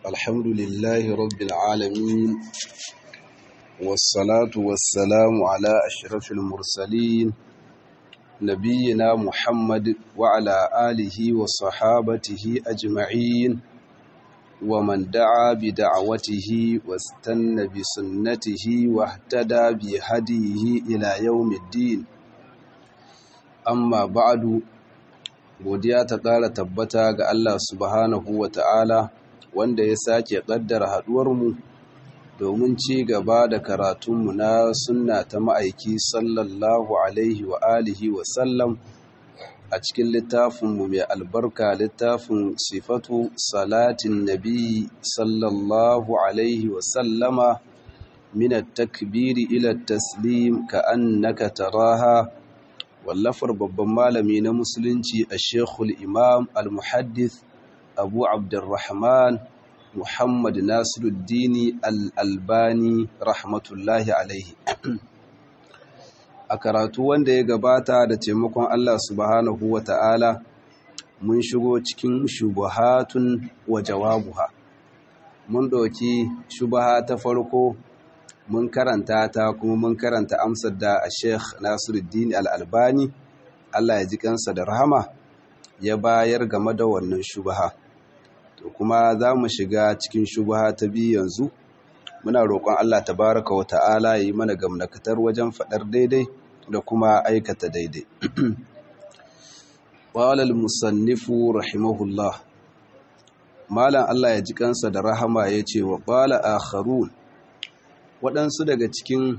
الحمد لله رب العالمين والصلاة والسلام على أشرف المرسلين نبينا محمد وعلى آله وصحابته أجمعين ومن دعا بدعوته واستنى بسنته واهتدى بهديه إلى يوم الدين amma ba'adu godiya ta ƙara tabbata ga Allah subhanahu wa ta'ala wanda ya sake ƙaddara haɗuwarmu domin ci gaba da karatunmu na sunna ta ma'aiki sallallahu alaihi wa alihi wa sallam a cikin littafinmu mai albarka littafin sifatu salatin nabi sallallahu alaihi wa sallama min takbiri ila taslim ka annaka taraha wallafar babban malami na musulunci a shekul imam al-muhaddith abu abdurrahman muhammad nasiruddini al-albani rahmatullahi alaihi a karatu wanda ya gabata da taimakon allah subhanahu wa ta'ala mun shigo cikin shubuhatun wa jawabuha mun ɗauki shubaha ta farko mun karanta ta kuma mun karanta amsar da a sheikh nasiruddin al'albani allah ya ji kansa da rahama ya bayar game da wannan shubaha to kuma za mu shiga cikin shubaha ta biyu yanzu muna roƙon allah tabaraka wa ta'ala ya yi mana gamnakatar wajen faɗar daidai da kuma aikata daidai ƙwalal musannifu rahimahullah malam allah ya ji kansa da rahama ya ce wa ƙwala akharun waɗansu daga cikin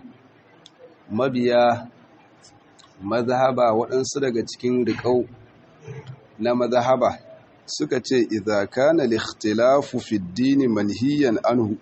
mabiya mazhaba waɗansu daga cikin riƙau na mazhaba suka ce idza kana al-ikhtilafu fi ad-din manhiyan anhu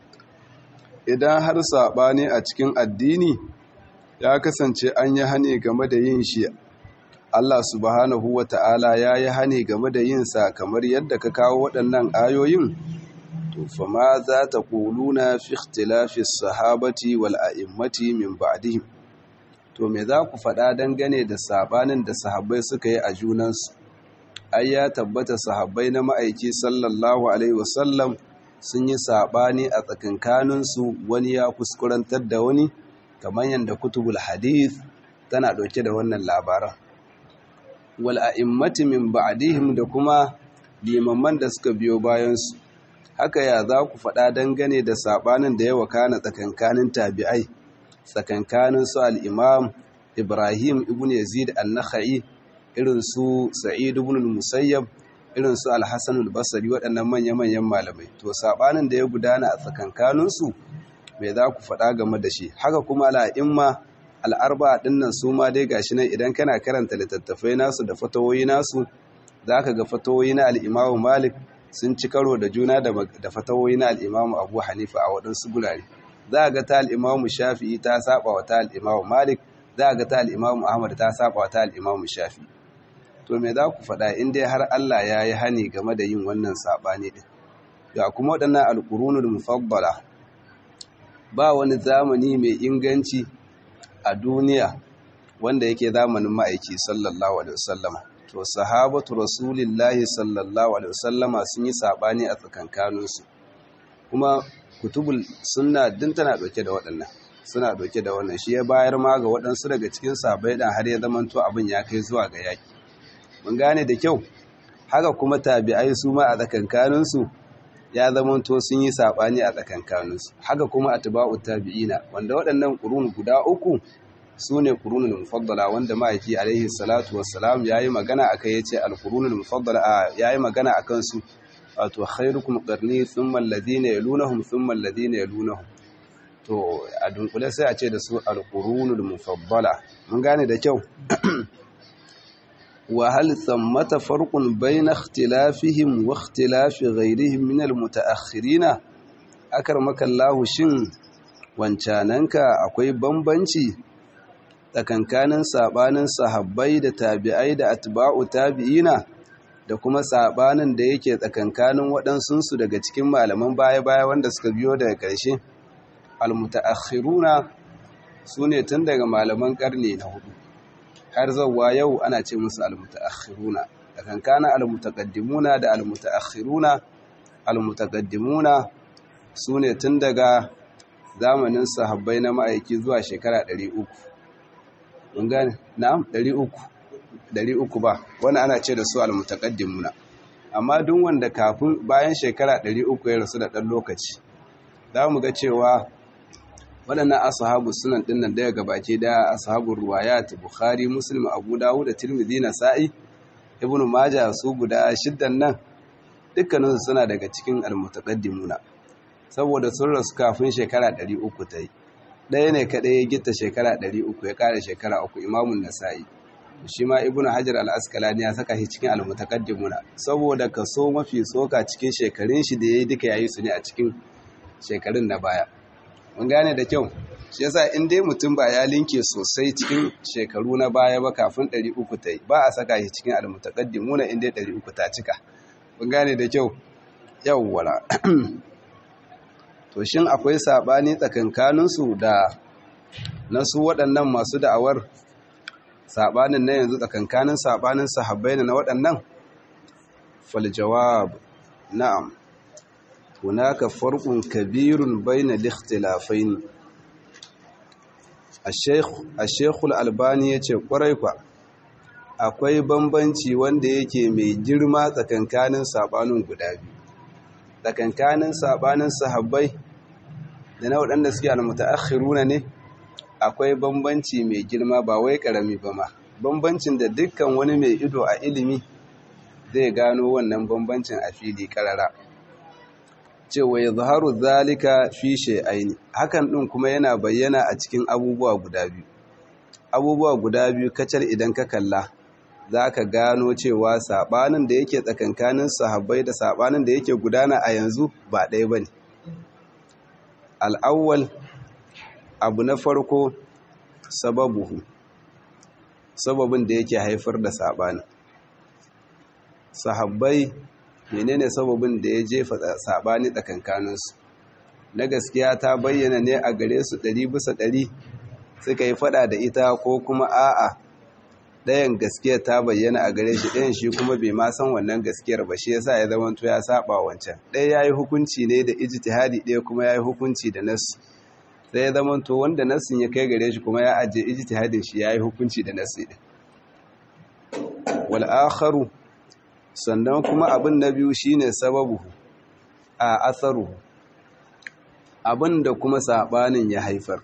idan har saɓani a cikin addini ya kasance an yi hane game da yin shi Allah subhanahu wata'ala ya yi hane game da yin sa kamar yadda ka kawo waɗannan ayoyin to fa ma za ta kuluna fi ikhtilafi sahabati wal a'immati min ba'dihim to me za ku faɗa dangane da sabanin da sahabbai suka yi a junansu ai ya tabbata sahabbai na ma'aiki sallallahu alaihi wasallam sun yi sabani a tsakankaninsu wani ya kuskurantar da wani kamar yadda kutubul hadith tana ɗauke da wannan labaran wal a'immati min ba'dihim da kuma limamman da suka biyo bayansu haka ya za ku faɗa dangane da saɓanin da ya wakana tsakankanin tabi'ai tsakankanin su al'imam ibrahim ibn yazid al-nakha'i irin su sa'id ibn musayyab irin su al-hassan al-basri waɗannan manya-manyan malamai to saɓanin da ya gudana a tsakankaninsu mai za ku faɗa game da shi haka kuma al'imma al'arba ɗinnan su ma dai gashi nan idan kana karanta littattafai nasu da fatawoyi nasu za ka ga fatawoyi na al'imamu malik sun ci karo da juna da fatawoyi na al'imamu abu hanifa a waɗansu gurare za a ga ta al'imamu shafi'i ta saba wa ta al'imamu malik za a ga ta al'imamu ahmad ta saba wa ta al'imamu shafi'i to me za ku faɗa in dai har allah ya yi hani game da yin wannan saɓani ɗin ga kuma waɗannan alƙurunul mufabbala ba wani zamani mai inganci a duniya wanda yake zamanin ma'aiki sallallahu alaihi wasallama to sahabatu rasulillahi sallallahu alaihi wasallama sun yi sabani a tsakankaninsu kuma kutubul sunna din tana dauke da waɗannan suna dauke da wannan shi ya bayar ma ga waɗansu daga cikin sahabbai dan har ya zamanto abin ya kai zuwa ga yaki mun gane da kyau haka kuma tabi'ai su ma a tsakankaninsu ya zamanto sun yi sabani a tsakankaninsu haka kuma atba'u tabi'ina wanda waɗannan qurun guda uku su ne ƙurunin mufaddala wanda ma'aiki alaihi salatu wassalam ya yi magana a kai ya ce alƙurunin mufaddala ya yi magana a kansu wato khairukum ƙarni sun mallazi ne ya lunahun sun mallazi ne ya lunahun to a dunkule sai a ce da su alƙurunin mufaddala mun gane da kyau wa hal tsammata farqun bayna ikhtilafihim wa ikhtilafi ghayrihim min almutaakhirina akar makallahu shin wancananka akwai bambanci tsakankanin sabanin sahabbai da tabi'ai da atba'u tabi'ina da kuma sabanin da yake tsakankanin waɗansunsu daga cikin malaman baya-baya wanda suka biyo daga ƙarshe almutaakhiruna su ne tun daga malaman ƙarni na hudu har zauwa yau ana ce musu almutaakhiruna tsakankanin almutaqaddimuna da almutaakhiruna almutaqaddimuna sune tun daga zamanin sahabbai na ma'aiki zuwa shekara 300 mun gane na'am 300 300 ba wannan ana ce da su almutaqaddimuna amma duk wanda kafin bayan shekara 300 ya rasu da dan lokaci za mu ga cewa waɗannan ashabu sunan dinnan daya gabaki da ashabul ruwayat bukhari muslim abu dawud da tirmidhi nasa'i ibnu majah su guda shiddan nan dukkaninsu suna daga cikin almutaqaddimuna saboda sun rasu kafin shekara 300 ta yi ɗaya ne kaɗai ya gita shekara 300 ya ƙara shekara uku imamun nasa'i shi ma ibnu hajar al-asqalani ya saka shi cikin almutaqaddimuna saboda kaso mafi soka cikin shekarun shi da yayi duka yayi su ne a cikin shekarun na baya mun gane da kyau shi yasa in dai mutum ba ya linke sosai cikin shekaru na baya ba kafin 300 ta yi ba a saka shi cikin almutaqaddimuna in dai 300 ta cika mun gane da kyau yawwala to shin akwai sabani tsakankanin su da nasu waɗannan masu da'awar sabanin na yanzu tsakankanin sabanin sahabbai na waɗannan fal jawab na'am hunaka farqun kabirun bayna al-ikhtilafayn al-shaykh al-shaykh al-albani yace kwarai kwa akwai bambanci wanda yake mai girma tsakankanin sabanin guda biyu tsakankanin sabanin sahabbai da na waɗanda suke al-mutaakhiruna ne akwai bambanci mai girma ba wai karami ba ma bambancin da dukkan wani mai ido a ilimi zai gano wannan bambancin a fili karara cewa ya zaharu zalika fi shay'aini hakan din kuma yana bayyana a cikin abubuwa guda biyu abubuwa guda biyu kacal idan ka kalla zaka gano cewa sabanin da yake tsakankanin sahabbai da sabanin da yake gudana a yanzu ba ɗaya bane al-awwal abu na farko sababuhu sababin da yake haifar da sabanin sahabbai menene sababin da ya jefa sabani tsakankaninsu na gaskiya ta bayyana ne a gare su ɗari bisa ɗari suka yi fada da ita ko kuma a'a ɗayan gaskiyar ta bayyana a gare shi ɗayan shi kuma bai ma san wannan gaskiyar ba shi yasa ya zama to ya saba wancan ɗaya yayi hukunci ne da ijtihadi ɗaya kuma yayi hukunci da nas sai ya zama to wanda nassin ya kai gare shi kuma ya aje ijtihadin shi yayi hukunci da nassi din wal akharu sannan kuma abin na biyu shine sababu a asaru abin da kuma sabanin ya haifar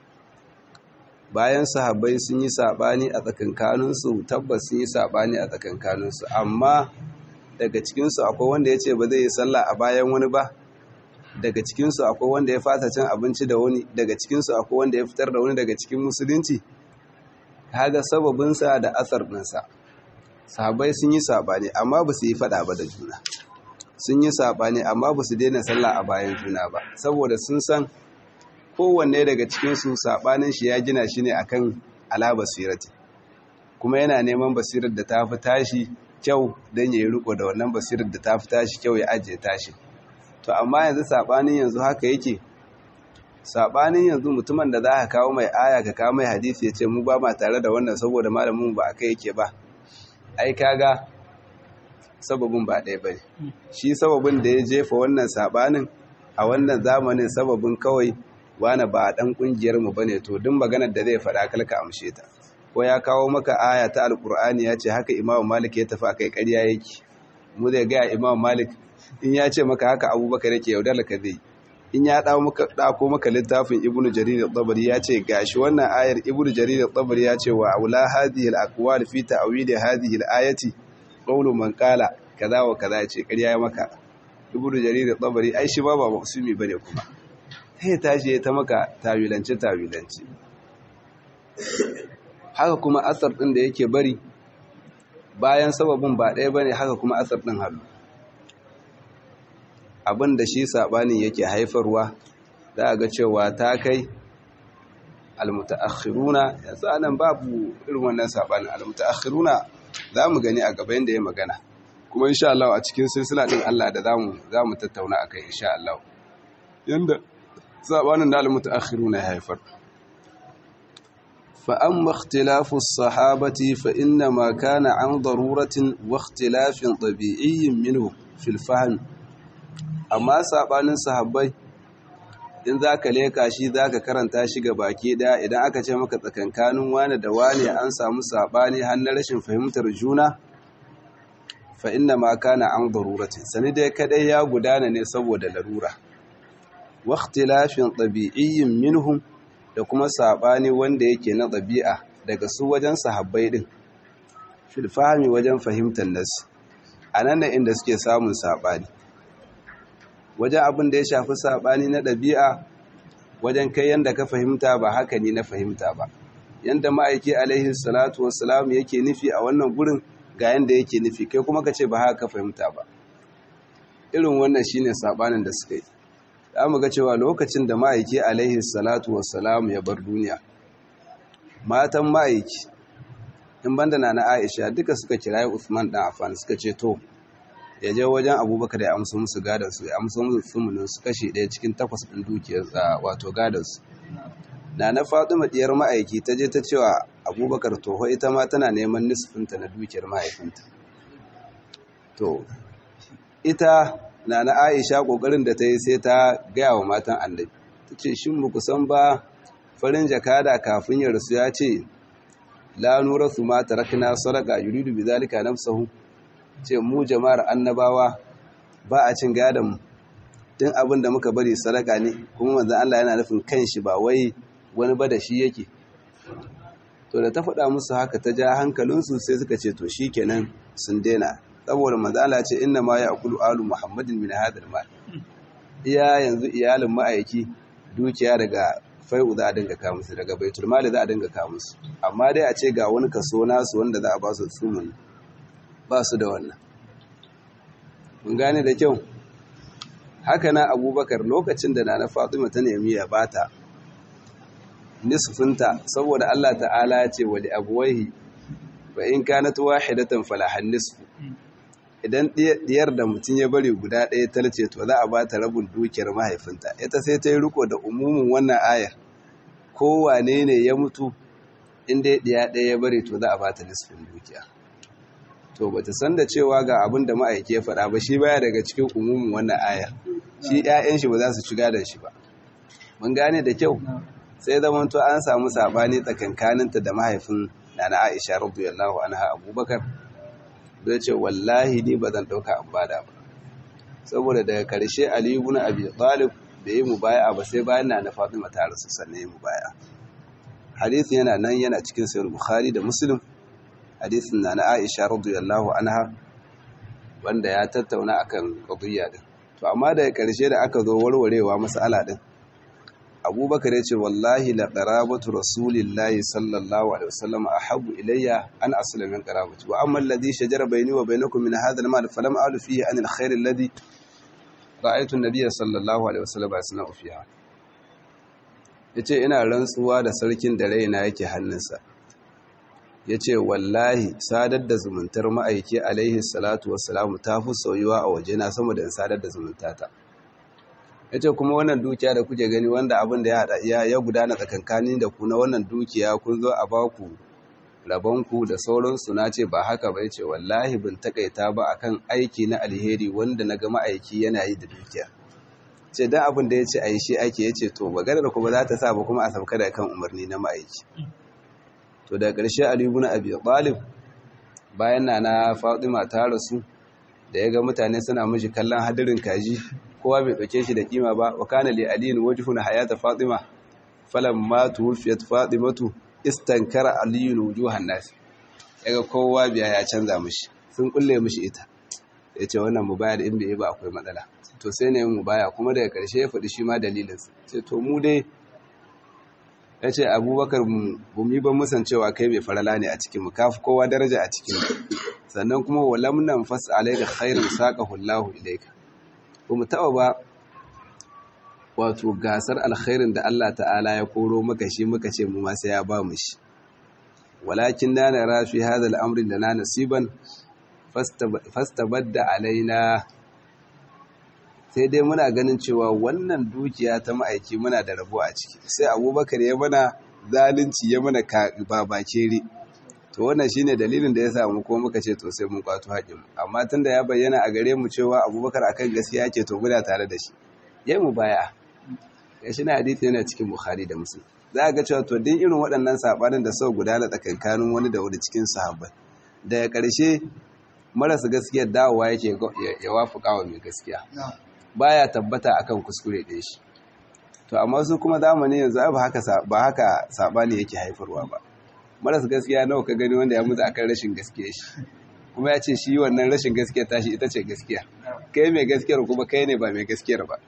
bayan sahabbai sun yi sabani a tsakankaninsu tabbas sun yi sabani a tsakankaninsu amma daga cikinsu akwai wanda ya ce ba zai yi sallah a bayan wani ba daga cikinsu akwai wanda ya fata cin abinci da wani daga cikinsu akwai wanda ya fitar da wani daga cikin musulunci kaga sababinsa da asar ɗinsa sahabbai sun yi saɓani amma ba su yi faɗa ba da juna sun yi saɓani amma ba su daina sallah a bayan juna ba saboda sun san kowanne daga cikinsu saɓanin shi ya gina shi ne akan ala basirati kuma yana neman basirar da ta fi tashi kyau don ya yi riko da wannan basirar da ta fi tashi kyau ya ajiye tashi to amma yanzu saɓanin yanzu haka yake saɓanin yanzu mutumin da za ka kawo mai aya ka kawo mai hadisi ya ce mu ba ma tare da wannan saboda malamin ba a kai yake ba ai kaga sababin ba ɗaya ba shi sababin da ya jefa wannan saɓanin a wannan zamanin sababin kawai wane ba ɗan ƙungiyarmu ba ne to duk maganar da zai faɗa kalka amshe ta ko ya kawo maka aya ta alƙur'ani ya ce haka imamu malik ya tafi a kai ƙarya yake mu zai gaya imamu malik in ya ce maka haka abubakar yake yaudar ka zai in ya ɗako maka littafin ibnu jarir al-tabari ya ce gashi wannan ayar ibnu jarir al-tabari ya ce wa aula hadhihi al-aqwal fi ta'wil hadhihi al-ayati qawlu man qala kaza wa kaza ce ƙarya ya maka ibnu jarir al-tabari ai shi ba ba maksumi bane kuma sai tashi ta maka tawilance tawilance haka kuma asar din da yake bari bayan sababin ba ɗaya bane haka kuma asar din halu abin da shi saɓanin yake haifarwa za a ga cewa ta kai almutaakhiruna yanzu anan babu irin wannan saɓanin almutaakhiruna za mu gani a gaba yadda ya magana kuma insha Allah a cikin silsila din Allah da zamu zamu tattauna akai insha Allah yanda saɓanin da almutaakhiruna ya haifar fa amma ikhtilafu as-sahabati fa inna ma kana an daruratin wa ikhtilafin tabi'iyyin minhu fil fahm amma saɓanin sahabbai in za ka leka shi za ka karanta shi ga baki ɗaya idan aka ce maka tsakankanin wane da wane an samu saɓani har na rashin fahimtar juna fa inna ma kana an daruratin sani dai kadai ya gudana ne saboda larura wa ikhtilafin tabi'iyyin minhum da kuma saɓani wanda yake na ɗabi'a daga su wajen sahabbai din fil fahmi wajen fahimtar nas anan ne inda suke samun saɓani wajen abin da ya shafi saɓani na ɗabi'a wajen kai yadda ka fahimta ba haka ne na fahimta ba yadda ma'aiki alaihi salatu wasalam yake nufi a wannan gurin ga yadda yake nufi kai kuma ka ce ba haka ka fahimta ba irin wannan shine saɓanin da suka yi za mu ga cewa lokacin da ma'aiki alaihi salatu wasalam ya bar duniya matan ma'aiki in banda na na aisha duka suka kirayi usman dan affan suka ce to ya je wajen abubakar ya amsa musu gadansu ya amsa musu sumunin su kashe ɗaya cikin takwas ɗin dukiyar wato gadansu na na fatima ɗiyar ma'aiki ta je ta cewa abubakar toho ita ma tana neman nisfinta na dukiyar mahaifinta to ita na na aisha ƙoƙarin da ta yi sai ta gaya wa matan annabi ta ce shin mu kusan ba farin jakada kafin ya rasu ya ce la nura su ma tarakna sadaka yuridu bi zalika nafsahu ce mu jama'ar annabawa ba a cin gadon tun abin da muka bari sadaka ne kuma manzan Allah yana nufin kanshi ba wai wani ba da shi yake to da ta faɗa musu haka ta ja hankalinsu sai suka ce to shi kenan sun daina saboda manzan Allah ce inna ma ya akulu alu muhammadin min hadal mal iya yanzu iyalin ma'aiki dukiya daga fai'u za a dinga kawo musu daga baitul mali za a dinga kawo musu amma dai a ce ga wani kaso nasu wanda za a ba su sumun ba su da wannan mun gane da kyau haka na abubakar lokacin da na fatima ta nemi ya bata nisfinta saboda allah ta'ala ya ce wali abuwaihi ba in kanat wahidatan falahan nisfu idan diyar da mutum ya bari guda ɗaya talce to za a ba ta rabin dukiyar mahaifinta ita sai ta yi riko da umumin wannan ayar kowane ne ya mutu inda ya ɗiya ɗaya ya bari to za a ba ta nisfin dukiya to ba ta san da cewa ga abin da ma'aiki ya faɗa ba shi baya daga cikin umumin wannan ayar shi 'ya'yan shi ba za su ci gadon shi ba mun gane da kyau sai zaman to an samu sabani tsakankaninta da mahaifin nana Aisha radiyallahu anha Abubakar zai ce wallahi ni ba zan ɗauka an bada ba saboda daga karshe Ali ibn Abi Talib da yi mubaya ba sai bayan na Fatima ta rasu sannan yi mubaya hadisi yana nan yana cikin sahih Bukhari da Muslim hadisin na Aisha radiyallahu anha wanda ya tattauna akan qadiyya din to amma daga karshe da aka zo warwarewa mas'ala din abubakar ya ce wallahi la qarabatu rasulillahi sallallahu alaihi wasallam ahabbu ilayya an asla min qarabati wa amma alladhi shajara bayni wa bainakum min hadha al-mal falam a'lu fihi an al-khair alladhi ra'aytu an-nabiy sallallahu alaihi wasallam yasna'u fiha yace ina rantsuwa da sarkin da raina yake hannunsa yace wallahi sadar da zumuntar ma'aiki alaihi salatu wassalam ta fi soyuwa a wajena sama da sadar da zumuntata ya ce kuma wannan dukiya da kuke gani wanda abin da ya gudana tsakankanin da ku na wannan dukiya kun zo a baku rabonku da sauransu na ce ba haka ba ya ce wallahi bin takaita ba akan aiki na alheri wanda na ga ma'aiki yana yi da dukiya ce don abin da ya ce a yi shi ake ya ce to maganar kuma za ta sa ba kuma a sauka da kan umarni na ma'aiki to da ƙarshe alibu na abi talib bayan na na fatima ta rasu da ya ga mutane suna mashi kallon hadirin kaji kowa bai ɗauke shi da kima ba wa kana li aliyin wajhun hayata fatima falamma tuwfiyat fatimatu istankara aliyun wujuhan nas yaga kowa biya ya canza mishi sun kulle mishi ita yace wannan mubaya da in bai ba akwai matsala to sai ne mubaya kuma daga karshe ya faɗi shi ma dalilin sa sai to mu dai yace abubakar mu mi ban musan cewa kai mai farala ne a cikin mu kafi kowa daraja a cikin sannan kuma walam nan fas alayka khairun saqahu Allahu ilayka ba mu taɓa ba wato gasar alkhairin da Allah ta'ala ya koro maka shi muka ce mu sai ya ba mu shi walakin na na rafi hadal amrin da na nasiban fastabadda alaina sai dai muna ganin cewa wannan dukiya ta ma'aiki muna da rabo a ciki sai abubakar ya mana zalunci ya mana babakere to wannan shine dalilin da ya samu ko muka ce to sai mun kwato haƙin amma tunda ya bayyana a gare mu cewa abubakar akan gaskiya yake to muna tare da shi yayi mu baya ya shi na hadisi yana cikin bukhari da muslim za ga cewa to din irin waɗannan sabanin da sau gudana tsakankanin wani da wani cikin sahabbai daga ƙarshe marasa gaskiya dawowa yake ya wafuka wa mai gaskiya baya tabbata akan kuskure ɗaya shi to amma su kuma zamani yanzu ba haka ba haka sabani yake haifarwa ba maras gaskiya nawa ka gani wanda ya mutu akan rashin gaskiya shi kuma ya ce shi wannan rashin gaskiya tashi ita ce gaskiya kai mai gaskiyar kuma kai ne ba mai gaskiyar ba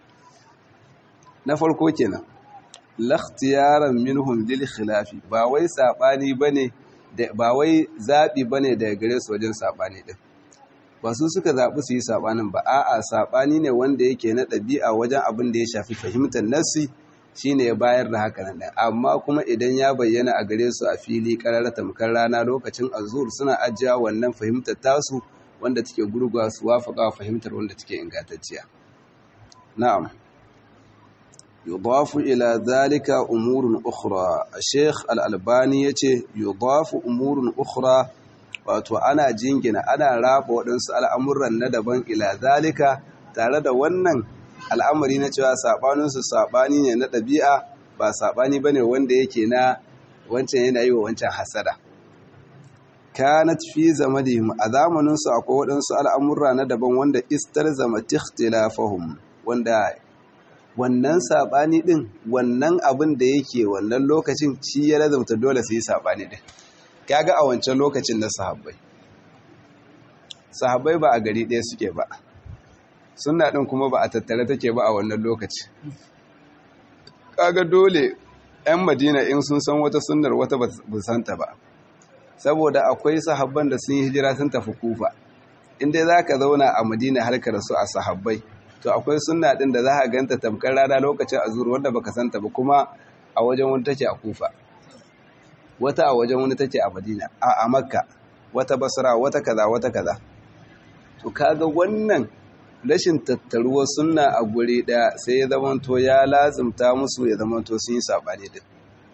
na farko kenan lakhtiyaran minhum lil khilafi ba wai sabani bane ba wai zabi bane daga gare su wajen sabani din ba su suka zabi su yi sabanin ba a'a sabani ne wanda yake na ɗabi'a wajen abin da ya shafi fahimtar nassi shine ya bayar da haka nan amma kuma idan ya bayyana a gare su a fili karara tamkar rana lokacin azur suna ajiya wannan fahimtar tasu wanda take gurgwa su wafaka fahimtar wanda take ingantacciya na'am yudafu ila zalika umurun ukhra sheikh al-albani yace yudafu umurun ukhra wato ana jingina ana raba waɗansu al'amuran na daban ila zalika tare da wannan al'amari na cewa saɓaninsu saɓani ne na ɗabi'a ba saɓani ba ne wanda yake na wancan yana yi wa wancan hasada kanat fi zamanihim a zamaninsu akwai waɗansu al'amurra na daban wanda istar zama tikhtilafahum wanda wannan saɓani ɗin wannan abin da yake wannan lokacin shi ya lazumta dole su yi saɓani ɗin kaga a wancan lokacin na sahabbai sahabbai ba a gari ɗaya suke ba sunna ɗin kuma ba a tattare take ba a wannan lokaci kaga dole 'yan madina in sun san wata sunnar wata ba santa ba saboda akwai sahabban da sun yi hijira sun tafi kufa inda za ka zauna a madina har ka rasu a sahabbai to akwai sunna ɗin da za a ganta tamkar rana lokacin azur wanda baka santa ba kuma a wajen wani take a kufa wata a wajen wani take a madina a makka wata basra wata kaza wata kaza to kaga wannan rashin tattaruwa sunna a guri ɗaya sai ya zamanto ya lazimta musu ya zamanto sun yi saɓani din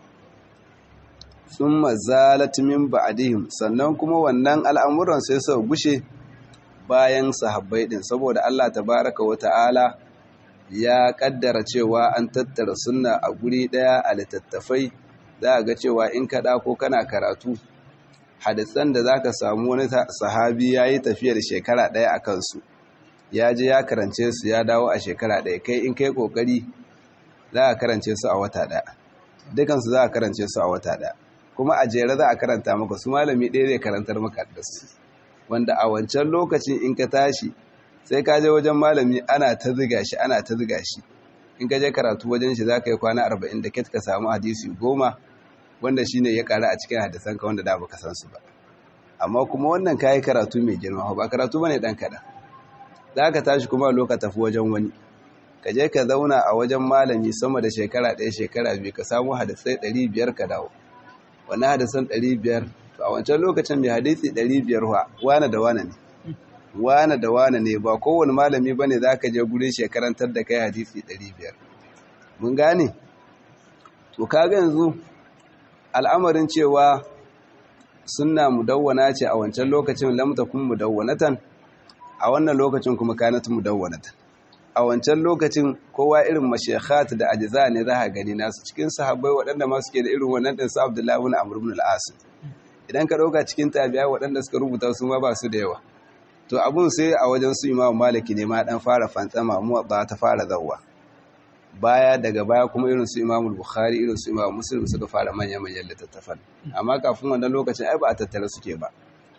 sun mazalat min ba'dihim sannan kuma wannan al'amuran sai su gushe bayan sahabbai din saboda Allah tabaraka wa ta'ala ya kaddara cewa an tattara sunna a guri ɗaya a littattafai za a ga cewa in ka ko kana karatu hadisan da za ka samu wani sahabi ya yi tafiyar shekara ɗaya a kansu ya je ya karance su ya dawo a shekara ɗaya kai in kai ƙoƙari za a karance su a wata ɗaya dukansu za a karance su a wata ɗaya kuma a jere za a karanta maka su malami ɗaya zai karantar maka da su wanda a wancan lokacin in ka tashi sai ka je wajen malami ana ta ziga shi ana ta ziga shi in ka je karatu wajen shi za ka yi kwana arba'in da ket ka samu hadisi goma wanda shine ya ƙara a cikin hadisan ka wanda da baka san su ba amma kuma wannan kayi karatu mai girma ba karatu bane dan kaɗan za ka tashi kuma loka tafi wajen wani ka je ka zauna a wajen malami sama da shekara ɗaya shekara biyu ka samu hadisai ɗari biyar ka dawo wani hadisan ɗari biyar to a wancan lokacin mai hadisi ɗari biyar wa wane da wane ne wane da wane ne ba kowane malami ba ne za ka je gurin shekarantar da kai hadisi ɗari biyar mun gane to kaga yanzu al'amarin cewa sunna mudawwana ce a wancan lokacin lamta kun mudawwanatan a wannan lokacin kuma kanat mudawwanatan a wancan lokacin kowa irin mashekhat da ajiza ne za a gani nasu cikin sahabbai waɗanda ma suke da irin wannan ɗin su abdullahi ibn amr ibn al-as idan ka ɗauka cikin tabi'a waɗanda suka rubuta su ma ba su da yawa to abun sai a wajen su imamu maliki ne ma dan fara fantsama mu ba ta fara zawwa baya daga baya kuma irin su imamu bukhari irin su imamu muslim suka fara manya manyan littattafan amma kafin wannan lokacin ai ba a tattara suke ba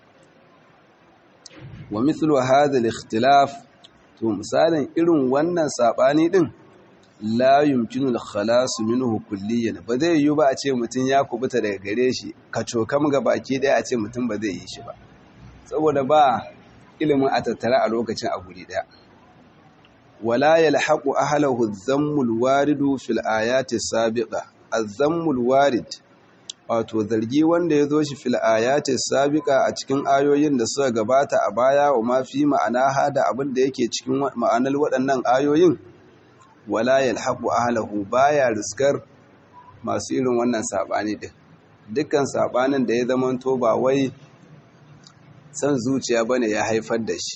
wa mithlu hadha al-ikhtilaf to misalin irin wannan sabani din la yumkinu al-khalas minhu kulliyan ba zai yi ba a ce mutun ya kubuta daga gare shi kacokam ga baki daya a ce mutun ba zai yi shi ba saboda ba ilimin a tattara a lokacin a guri daya wala yalhaqu ahlahu adh-dhammul waridu fil ayati sabiqa adh-dhammul warid wato zargi wanda ya zo shi fil ayati sabiqa a cikin ayoyin da suka gabata a baya wa ma fi ma'ana hada abin da yake cikin ma'anar waɗannan ayoyin wala yalhaqu ahlahu baya riskar masu irin wannan sabani din dukkan sabanin da ya zamanto ba wai san zuciya bane ya haifar da shi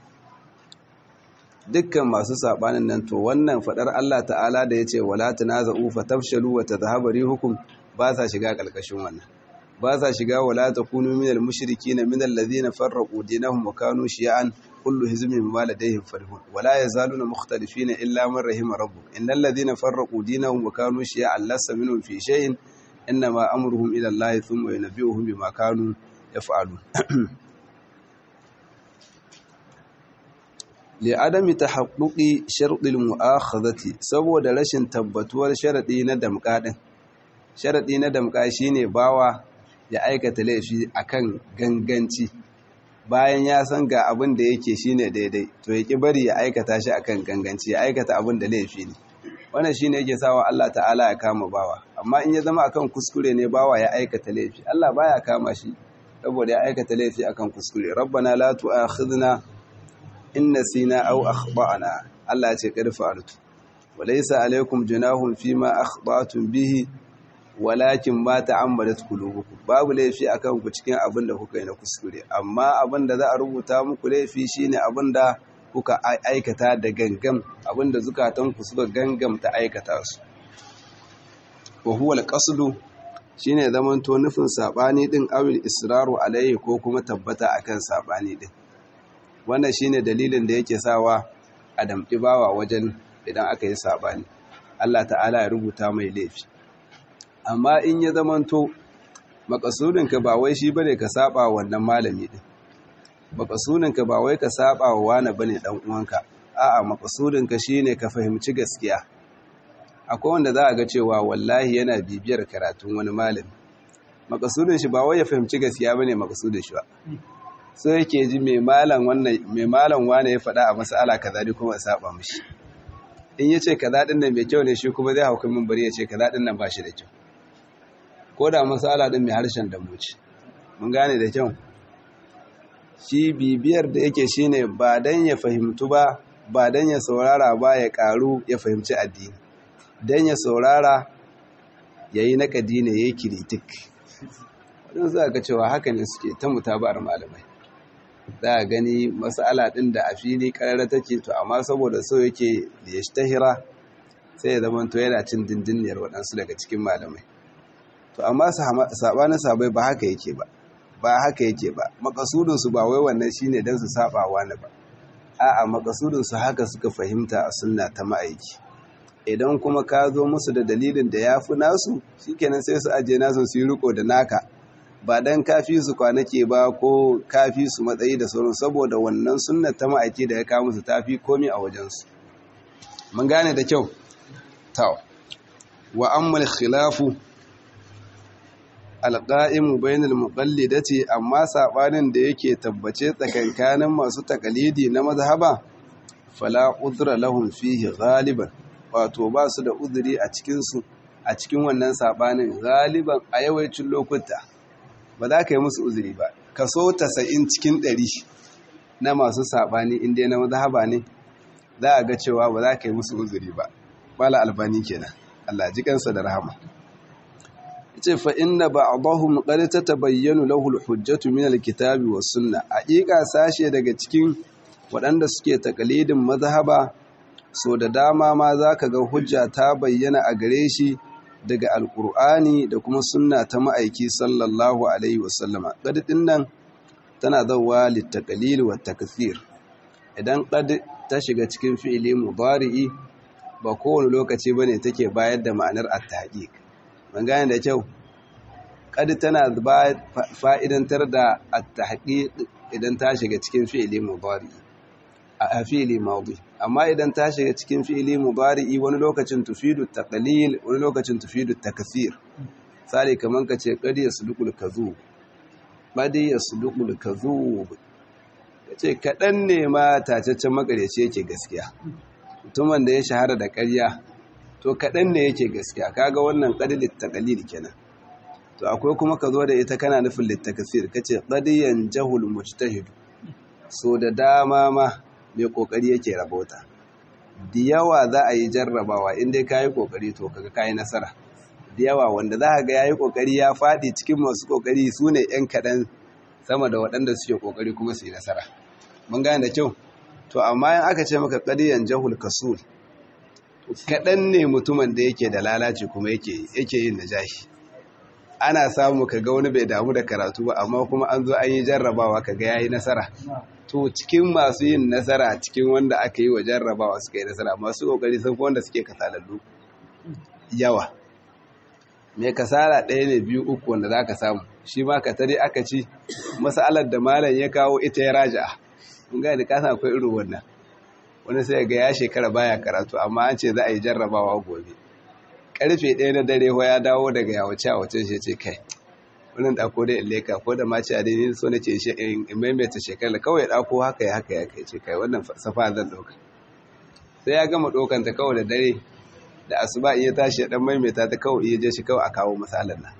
dukkan masu sabanin nan to wannan fadar Allah ta'ala da yace wala tanaza'u fatafshalu wa tadhhabu rihukum ba sa shiga kalkashin wannan ba sa shiga wala takunu minal mushrikeen minal ladhina farraqu dinahum wa kanu shi'an kullu hizbin bima ladayhim farihun wala yazaluna mukhtalifina illa man rahima rabbuk innal ladhina farraqu dinahum wa kanu shi'an lasa minhum fi shay'in inma amruhum ila allahi thumma yunabbi'uhum bima kanu yaf'alun li'adami tahaqquqi sharɗil mu'akhadhati saboda rashin tabbatuwar sharadi na damka din sharadi na damka shine bawa ya aikata laifi akan ganganci bayan ya san ga abin da yake shine daidai to ya ki bari ya aikata shi akan ganganci ya aikata abin da laifi ne wannan shine yake sawa Allah ta'ala ya kama bawa amma in ya zama akan kuskure ne bawa ya aikata laifi Allah baya kama shi saboda ya aikata laifi akan kuskure rabbana la tu'akhidna in nasina aw akhtana Allah ya ce qad fa'altu walaysa alaykum junahun fima akhtatum bihi walakin ma ta'ammadat qulubukum babu laifi akan ku cikin abin da kuka yi na kuskure amma abin da za a rubuta muku laifi shine abin da kuka aikata da gangam abin da zukatan ku suka gangamta aikata su wa huwa al-qasdu shine zaman to nufin sabani din awil israru alayhi ko kuma tabbata akan sabani din wannan shine dalilin da yake sawa a damƙi bawa wajen idan aka yi sabani Allah ta'ala ya rubuta mai laifi amma in ya zamanto makasudinka ba wai shi bane ka saba wannan malami din makasudinka ba wai ka saba wa wani bane dan uwanka a'a makasudinka shine ka fahimci gaskiya akwai wanda za a ga cewa wallahi yana bibiyar karatun wani malami makasudin shi ba wai ya fahimci gaskiya bane makasudin shi ba so yake ji mai malam wannan mai malam wani ya faɗa a mas'ala kaza ni kuma saba mishi in yace kaza din nan mai kyau ne shi kuma zai hauka min bari ya ce kaza din nan ba shi da kyau ko da masala din mai harshen damuci mun gane da kyau shi bibiyar da yake shine ba dan ya fahimtu ba ba dan ya saurara ba ya karu ya fahimci addini dan ya saurara yayi nakadi ne yayi kiritik wadanda za ka cewa haka ne suke ta mutabar malamai za a gani masala din da a fili karara take to amma saboda so yake da ya tahira sai ya zama to yana cin dindiniyar waɗansu daga cikin malamai to amma sabanin sabai ba haka yake ba ba haka yake ba makasudin su ba wai wannan shine dan su saba wani ba a'a makasudin su haka suka fahimta a sunna ta ma'aiki idan kuma ka zo musu da dalilin da yafi nasu shikenan sai su aje nasu su yi riko da naka ba dan kafi su kwanake ba ko kafi su matsayi da sauran saboda wannan sunna ta ma'aiki da ya kawo musu tafi komi a wajensu mun gane da kyau taw wa ammal khilafu alƙa'imu bainal muƙallidati amma saɓanin da yake tabbace tsakankanin masu takalidi na mazhaba fala udra lahum fihi galiban wato ba su da udiri a cikinsu a cikin wannan saɓanin galiban a yawancin lokuta ba za ka yi musu uzuri ba kaso tasa'in cikin ɗari na masu saɓani inda na mazhaba ne za a ga cewa ba za ka yi musu uzuri ba bala albani kenan Allah ji kansa da rahama ce fa inna ba'dahum qad tatabayyanu lahu al-hujjatu min al-kitabi was sunnah haqiqa sashe daga cikin waɗanda suke takalidin mazhaba so da dama ma zaka ga hujja ta bayyana a gare shi daga alqur'ani da kuma sunna ta ma'aiki sallallahu alaihi wasallama qad nan tana zawwa litaqlil wa takthir idan qad ta shiga cikin fi'ili mudari'i ba kowane lokaci bane take bayar da ma'anar at-tahqiq ban gane da kyau kadi tana fa'idantar da at-tahqiq idan ta shiga cikin fi'ili mudari a fi'ili madi amma idan ta shiga cikin fi'ili mudari wani lokacin tufidu taqlil wani lokacin tufidu takthir sai kaman kace qadi yasduqul kadhub qadi yasduqul kadhub kace kadan ne ma tacaccen makareci yake gaskiya mutumin da ya shahara da ƙarya to kaɗan ne yake gaskiya kaga wannan ƙadi littakalil kenan to akwai kuma ka zo da ita kana nufin littakasir ka ce ƙadiyan jahul mujtahidu so da dama ma mai ƙoƙari yake rabota da yawa za a yi jarrabawa in dai ka yi ƙoƙari to kaga ka yi nasara da yawa wanda za ga ya yi ƙoƙari ya faɗi cikin masu ƙoƙari su ne 'yan kaɗan sama da waɗanda suke ƙoƙari kuma su yi nasara mun gane da kyau to amma yin aka ce maka ƙadiyan jahul kasul kaɗan ne mutumin da yake da lalaci kuma yake yin najahi ana samu ka ga wani bai damu da karatu ba amma kuma an zo an yi jarrabawa ka ga ya yi nasara to cikin masu yin nasara cikin wanda aka yi wa jarrabawa suka yi nasara masu ƙoƙari sun fi wanda suke kasalallu yawa mai kasala ɗaya ne biyu uku wanda za ka samu shi ma ka tare aka ci masalar da malam ya kawo ita ya raja mun gani ka san akwai irin wannan wani sai ga ya shekara baya karatu amma an ce za a yi jarrabawa gobe karfe ɗaya na dare ya dawo daga yawace a wace shi ce kai wannan ɗako da ileka ko da mace a daidai so na ce in maimaita shekara kawai ɗako haka ya haka ya kai ce kai wannan safa zan ɗauka sai ya gama ɗaukanta kawai da dare da asuba iya tashi dan maimaita ta kawai iya je shi kawai a kawo misalan nan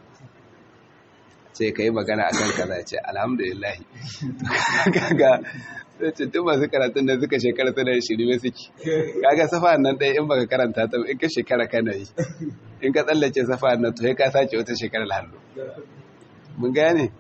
sai ka yi magana a kan kaza ce alhamdulillah kaga sai ce duk masu karatun da suka shekara suna yi shiri suke kaga safa nan ɗaya in baka karanta ta in ka shekara kana yi in ka tsallake safa nan to sai ka sace wata shekara hannu mun gane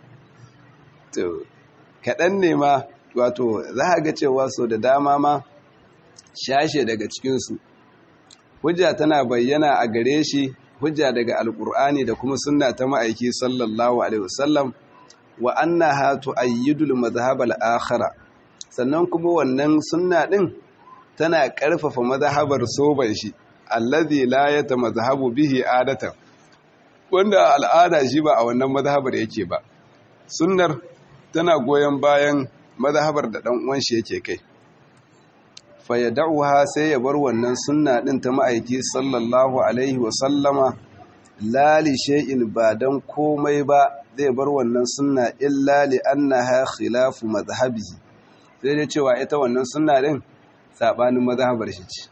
to kaɗan ne ma wato za a ga cewa so da dama ma shashe daga cikinsu hujja tana bayyana a gare shi hujja daga alkur'ani da kuma sunna ta ma'aiki sallallahu alaihi wasallam wa annaha tu'ayyidul madhhab al-akhara sannan kuma wannan sunna din tana karfafa madhahabar soban shi allazi la yatamadhahabu bihi adatan wanda al'ada shi ba a wannan madhahabar yake ba sunnar tana goyen bayan madhahabar da dan uwan shi yake kai fayyada'uha sai ya bar wannan sunna din ta ma'aiki sallallahu alaihi wasallama lali shay'in ba dan komai ba zai bar wannan sunna illa li annaha khilafu madhhabihi sai dai cewa ita wannan sunna din sabanin mazhabar shi ce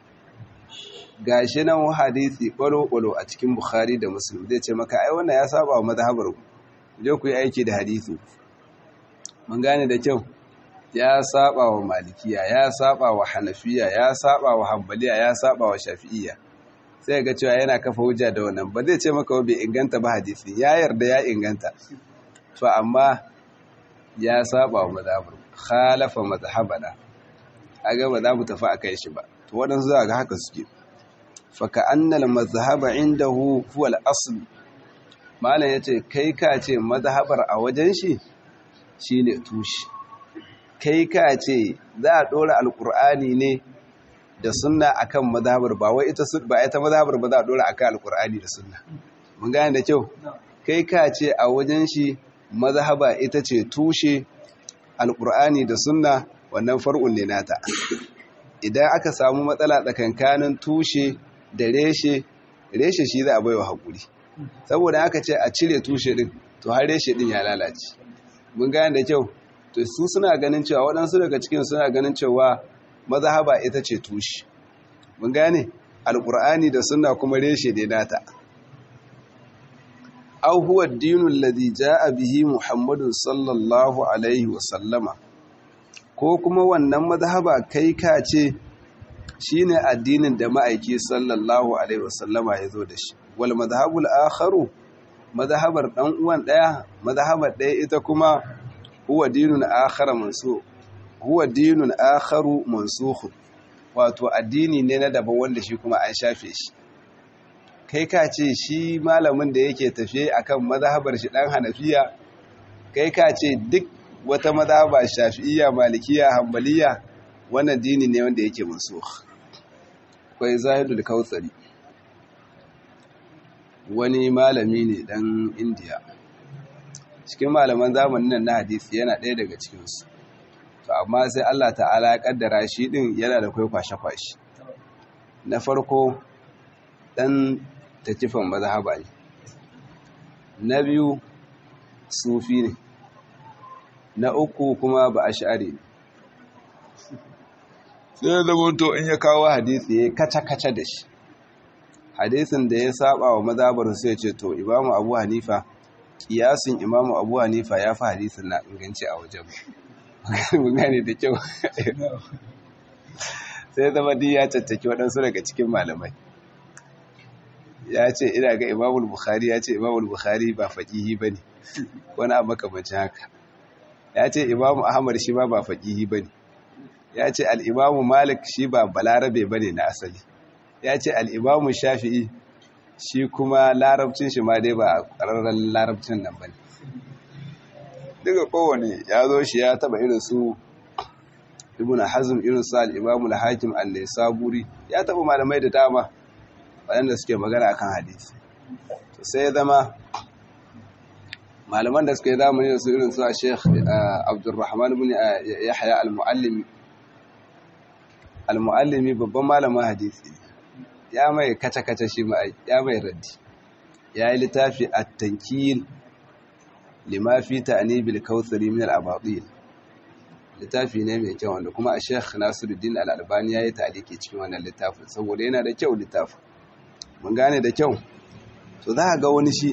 gashi nan hadisi kwalo-kwalo a cikin bukhari da muslim zai ce maka ai wannan ya saba wa mazhabar ku je ku yi aiki da hadisi mun gane da kyau ya saba wa malikiya ya saba wa hanafiya ya saba wa hanbaliya ya saba wa shafi'iyya sai ga cewa yana kafa hujja da wannan ba zai ce maka bai inganta ba hadisi ya yarda ya inganta to amma ya saba wa mazhabur khalafa mazhabana aga ba za mu tafi akai shi ba to wadansu za ga haka suke fa ka annal mazhaba indahu huwa al-asl malam yace kai ka ce mazhabar a wajen shi shine tushi kai ka ce za a ɗora alƙur'ani ne da sunna akan mazhabar ba wai ita ba ita mazhabar ba za a ɗora akan alƙur'ani da sunna mun gane da kyau kai ka ce a wajen shi mazhaba ita ce tushe alƙur'ani da sunna wannan far'un ne nata idan aka samu matsala tsakankanin tushe da reshe reshe shi za a baiwa haƙuri saboda aka ce a cire tushe din to har reshe din ya lalace mun gane da kyau to su suna ganin cewa waɗansu daga cikin suna ganin cewa mazhaba ita ce tushe mun gane alƙur'ani da sunna kuma reshe ne nata aw huwa ad-dinu alladhi jaa bihi muhammadun sallallahu alaihi wa sallama ko kuma wannan mazhaba kai ka ce shine addinin da ma'aiki sallallahu alaihi wa sallama ya zo da shi wal madhhabul akharu madhabar dan uwan daya madhabar daya ita kuma huwa dinun akhara mansukh huwa dinun akharu mansukh wato addini ne na daban wanda shi kuma an shafe shi kai ka ce shi malamin da yake tafiye akan mazhabar shi dan hanafiya kai ka ce duk wata mazhaba shafi'iyya malikiya hanbaliya wannan dini ne wanda yake mansukh kai zahidul kautsari wani malami ne dan indiya cikin malaman zamanin nan na hadisi yana ɗaya daga cikinsu to amma sai Allah ta'ala ya kaddara shi din yana da kai kwashe-kwashe na farko dan takifan mazhaba ne na biyu sufi ne na uku kuma ba ash'ari ne sai da to in ya kawo hadisi ya kaca-kaca da shi hadisin da ya saba wa mazhabar sai ce to imamu abu hanifa kiyasin imamu abu hanifa ya fi hadisin na inganci a wajen mun gane da kyau sai zama di ya caccaki waɗansu daga cikin malamai ya ce ina ga imamul bukhari ya ce imamul bukhari ba faƙihi ba ne wani abu makamancin haka ya ce imamu ahmad shi ma ba faƙihi ba ne ya ce al'imamu malik shi ba balarabe ba ne na asali ya ce al'imamu shafi'i shi kuma larabcin shi ma dai ba ƙararren larabcin nan ba ne duka kowane ya zo shi ya taba irin su ibn hazm irin su al-imam al-hakim an-nisaburi ya taba malamai da dama waɗanda suke magana akan hadisi to sai ya zama malaman da suke zamani da su irin su a sheikh abdurrahman ibn yahya al-muallim al-muallimi babban malamin hadisi ya mai kace-kace shi ma ya mai raddi ya yi littafi at-tankil lima fi ta'nibil kautsari min al-abatil littafi ne mai kyau wanda kuma a Sheikh Nasiruddin Al-Albani yayi taliki cikin wannan littafin saboda yana da kyau littafin mun gane da kyau to za ga wani shi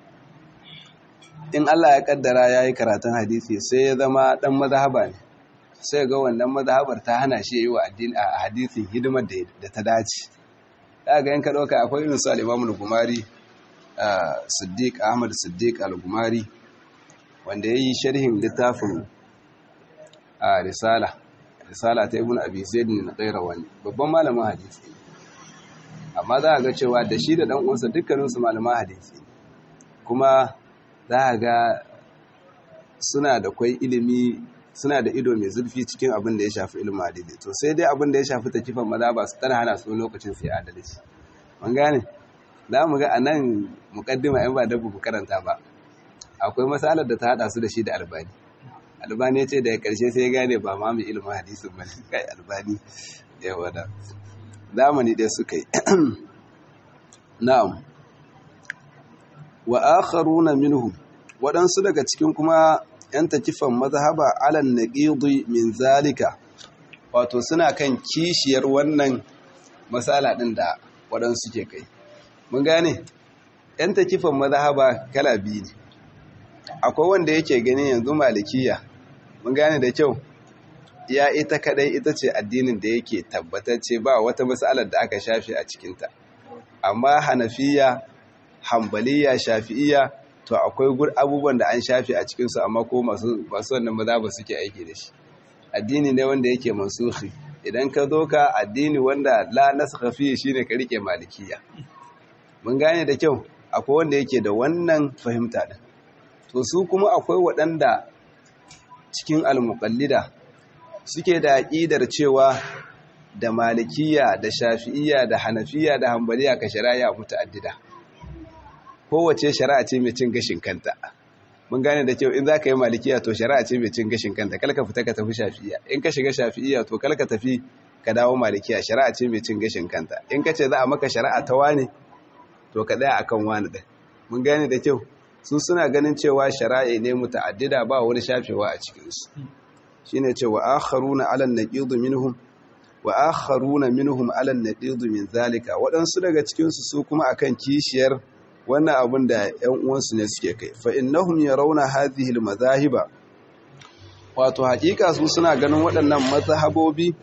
in Allah ya kaddara yayi karatun hadisi sai ya zama dan mazhaba ne sai ga wannan mazhabar ta hana shi yi wa addini a hadisin hidimar da ta dace da ga in ka dauka akwai irin su al-Imam al-Gumari Siddiq Ahmad Siddiq al-Gumari wanda ya yi sharhin littafin a risala risala ta ibn abi zaid ne na wani babban malamin hadisi amma za a ga cewa da shi da dan uwansa dukkaninsu malaman hadisi kuma za a ga suna da kwai ilimi suna da ido mai zurfi cikin abin da ya shafi ilimin hadisi to sai dai abin da ya shafi takifan maza ba su tana hana su lokacin sai adalci mun gane za mu ga a nan mukaddima yan ba dabbu karanta ba akwai matsalar da ta hada su da shi da albani albani ya ce daga karshe sai ya gane ba ma mai ilimin hadisin ba ne kai albani yawa da zamani ɗaya suka yi na'am wa akharuna minhum waɗansu daga cikin kuma yan takifan mazhaba alan naqidi min zalika wato suna kan kishiyar wannan matsala ɗin da waɗansu ke kai mun gane yan takifan mazhaba kala biyu ne akwai wanda yake gani yanzu malikiya mun gane da kyau ya ita kadai ita ce addinin da yake tabbatacce ba wata matsalar da aka shafe a cikinta amma hanafiya hambaliya shafi'iya to akwai gur abubuwan da an shafe a cikinsu amma ko masu wannan maza ba suke aiki da shi addini ne wanda yake mansuhi idan ka zo ka addini wanda la nasakha fi shine ka rike malikiya mun gane da kyau akwai wanda yake da wannan fahimta din to su kuma akwai waɗanda cikin almuƙallida suke da aƙidar cewa da malikiya da shafi'iya da hanafiya da hambaliya ka shari'a muta'addida kowace shari'a ce mai cin gashin kanta mun gane da kyau in za ka yi malikiya to shari'a ce mai cin gashin kanta kalka fita ka tafi shafi'iya in ka shiga shafi'iya to kalka tafi ka dawo malikiya shari'a ce mai cin gashin kanta in ka ce za a maka shari'a ta wane to ka tsaya akan wani ɗin mun gane da kyau su suna ganin cewa shari'a ne muta'addida ba wani shafewa a cikinsu shine cewa akharuna 'ala an-naqid minhum wa akharuna minhum 'ala an-naqid min zalika waɗansu daga cikin su su kuma akan kishiyar wannan abin da ƴan uwansu ne suke kai fa innahum yarawna hadhihi al-madhahiba wato haƙiƙa su suna ganin waɗannan mazhabobi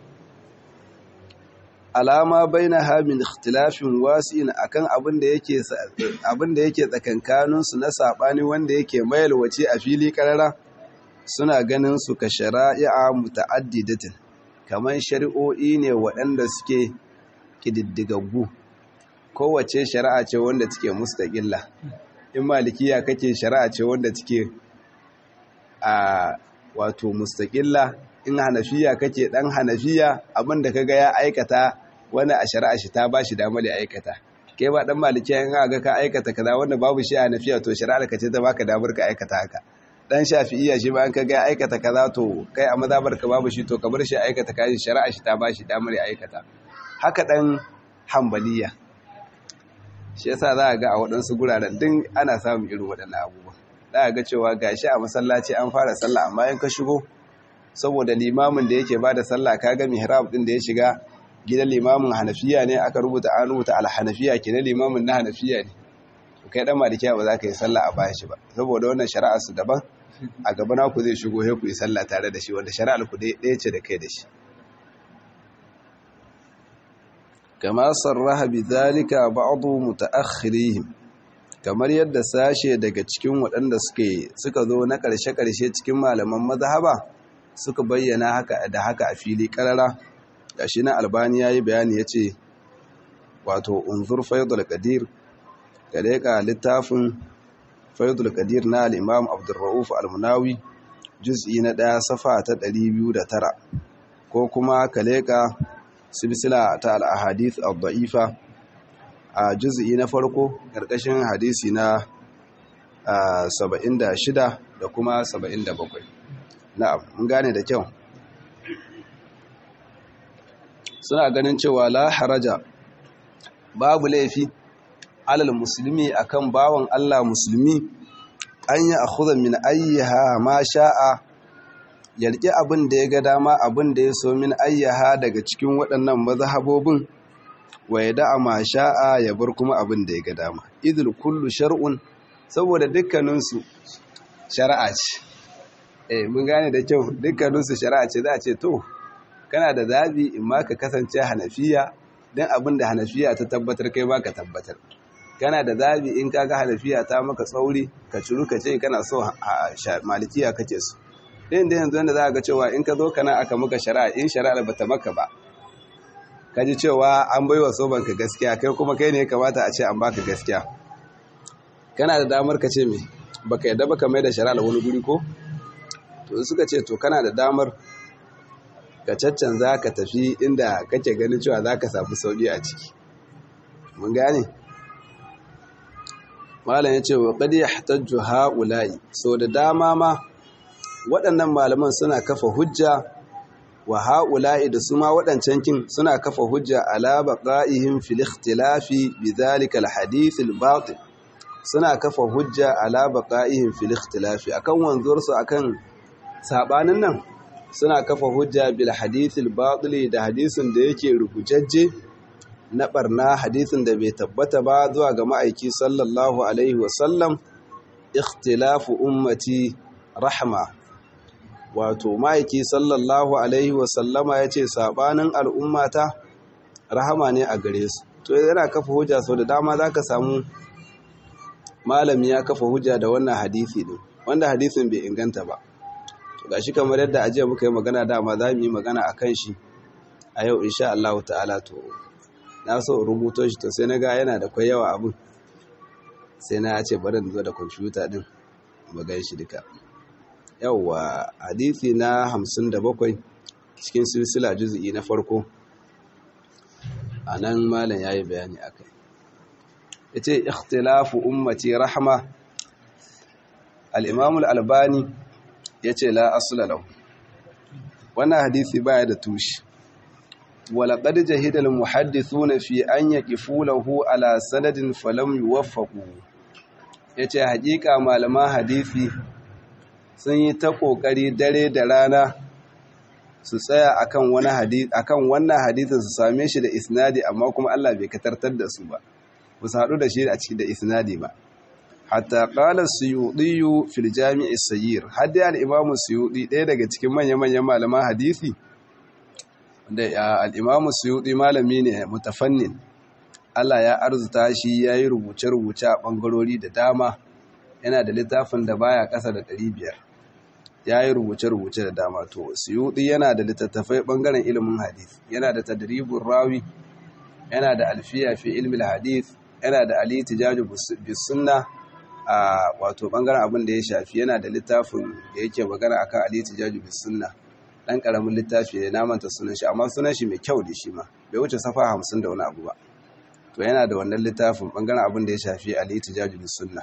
alama bainaha min ikhtilafin wasi'in akan abin da yake abin da yake tsakankanin su na sabani wanda yake mayalwace a fili karara suna ganin su ka shari'a muta'addidatin kaman shari'o'i ne waɗanda suke kididdigaggu kowace shari'a ce wanda take mustaqilla in malikiya kake shari'a ce wanda take a wato mustaqilla in hanafiya kake dan hanafiya abinda kaga ya aikata wani a shari'a shi ta bashi damar ya aikata kai ba dan malikiya in ga ka aikata kaza wanda babu shi a hanafiya to shari'ar ka ce ta baka damar ka aikata haka dan shafi'iyya shi ba an kaga ya aikata kaza to kai a mazabar ka babu shi to ka bar shi aikata kaji shari'a shi ta bashi damar ya aikata haka dan hambaliya shi yasa za a ga a waɗansu guraren din ana samun irin waɗannan abubuwa za a ga cewa gashi a masallaci an fara sallah amma in ka shigo saboda limamin da yake bada sallah kaga mihrab din da ya shiga gidan limamin hanafiya ne aka rubuta an rubuta al-hanafiya kenan limamin na hanafiya ne kai dan malikiya ba za ka yi sallah a bayan shi ba saboda wannan shari'a su daban a gaba na ku zai shigo sai ku yi sallah tare da shi wanda shari'ar ku ɗaya ce da kai da shi kama sarraha bidhalika ba'd mutaakhirihim kamar yadda sashe daga cikin waɗanda suke suka zo na ƙarshe-ƙarshe cikin malaman mazhaba suka bayyana haka da haka a fili ƙarara gashi na albani yayi bayani yace wato unzur faidul qadir gare ka littafin faidul qadir na al-imam abdurrauf al-munawi juz'i na ɗaya safa ta 209 ko kuma kaleka silsila ta al-ahadith ad-da'ifa a juz'i na farko karkashin hadisi na 76 da kuma 77 na'am mun gane da kyau suna ganin cewa la haraja babu laifi alal musulmi akan bawan Allah musulmi an yi akhudha min ayyaha ma sha'a yarki abin da ya ga dama abin da ya so min ayyaha daga cikin waɗannan mazhabobin wa ya da'a ma sha'a ya bar kuma abin da ya ga dama idul kullu shar'un saboda dukkaninsu shari'a ce eh mun gane da kyau dukkaninsu shari'a ce za a ce to kana da zabi in ma ka kasance hanafiya dan abin da hanafiya ta tabbatar kai ba ka tabbatar kana da zabi in kaga hanafiya ta maka tsauri ka ciru ka ce kana so malikiya kake so din da yanzu wanda za ga cewa in ka zo kana aka maka shari'a in shari'ar bata maka ba ka ji cewa an baiwa sobanka gaskiya kai kuma kai ne ya kamata a ce an baka gaskiya kana da damar ka ce me baka yadda baka mai da shari'ar wani guri ko to suka ce to kana da damar ka caccanza ka tafi inda kake ganin cewa za ka samu sauƙi a ciki mun gane malam ya ce wa ƙadi ya hatajju ha'ula'i so da dama ma waɗannan malaman suna kafa hujja wa ha'ula'i da su ma waɗancan kin suna kafa hujja ala baqa'ihim fil ikhtilafi bi dhalika al hadith al batil suna kafa hujja ala baqa'ihim fil ikhtilafi akan wanzuwar su akan sabanin nan suna kafa hujja bil hadith al batil da hadisin da yake rubujajje na barna hadisin da bai tabbata ba zuwa ga ma'aiki sallallahu alaihi wa sallam ikhtilafu ummati rahma wato ma'aiki sallallahu alaihi wasallama ya ce sabanin al'ummata rahama ne a gare su to yana kafa hujja sau da dama za ka samu malami ya kafa hujja da wannan hadisi din wanda hadisin bai inganta ba to gashi kamar yadda ajiya muka yi magana dama za mu yi magana a kan shi a yau insha Allah ta'ala to na so rubuto shi to sai na ga yana da kwai yawa abin sai na ce bari in zo da kwamfuta din mu gan shi duka yawwa hadisi na hamsin da bakwai cikin silsila juzi'i na farko a nan malam ya yi bayani a kai ya ce ikhtilafu ummati rahama al'imamul albani ya ce la asulalau wannan hadisi baya da tushe walaƙad jahidal muhaddithuna fi an yaqifu lahu ala sanadin falam yuwaffaqu yace haƙiƙa malaman hadisi sun yi ta ƙoƙari dare da rana su tsaya akan wani hadith akan wannan hadithin su same shi da isnadi amma kuma Allah bai katartar da su ba ba su haɗu da shi a cikin da isnadi ba hatta qala suyuti fil jami' as-sayyir hadda al-imam suyuti ɗaya daga cikin manyan manyan malaman hadisi da al-imam suyuti malami ne mutafannin Allah ya arzuta shi yayi rubuce-rubuce a bangarori da dama yana da littafin da baya ƙasa da 500 ya yi rubuce-rubuce da dama to suyuɗi yana da littattafai ɓangaren ilimin hadith yana da tadribun rawi yana da alfiya fi ilmin hadith yana da ali tijaju bisunna a wato ɓangaren abin da ya shafi yana da littafin da yake magana akan ali tijaju bisunna ɗan ƙaramin littafi ne namanta sunan shi amma sunan shi mai kyau da shi ma bai wuce safa hamsin da wani abu ba to yana da wannan littafin ɓangaren abin da ya shafi ali tijaju bisunna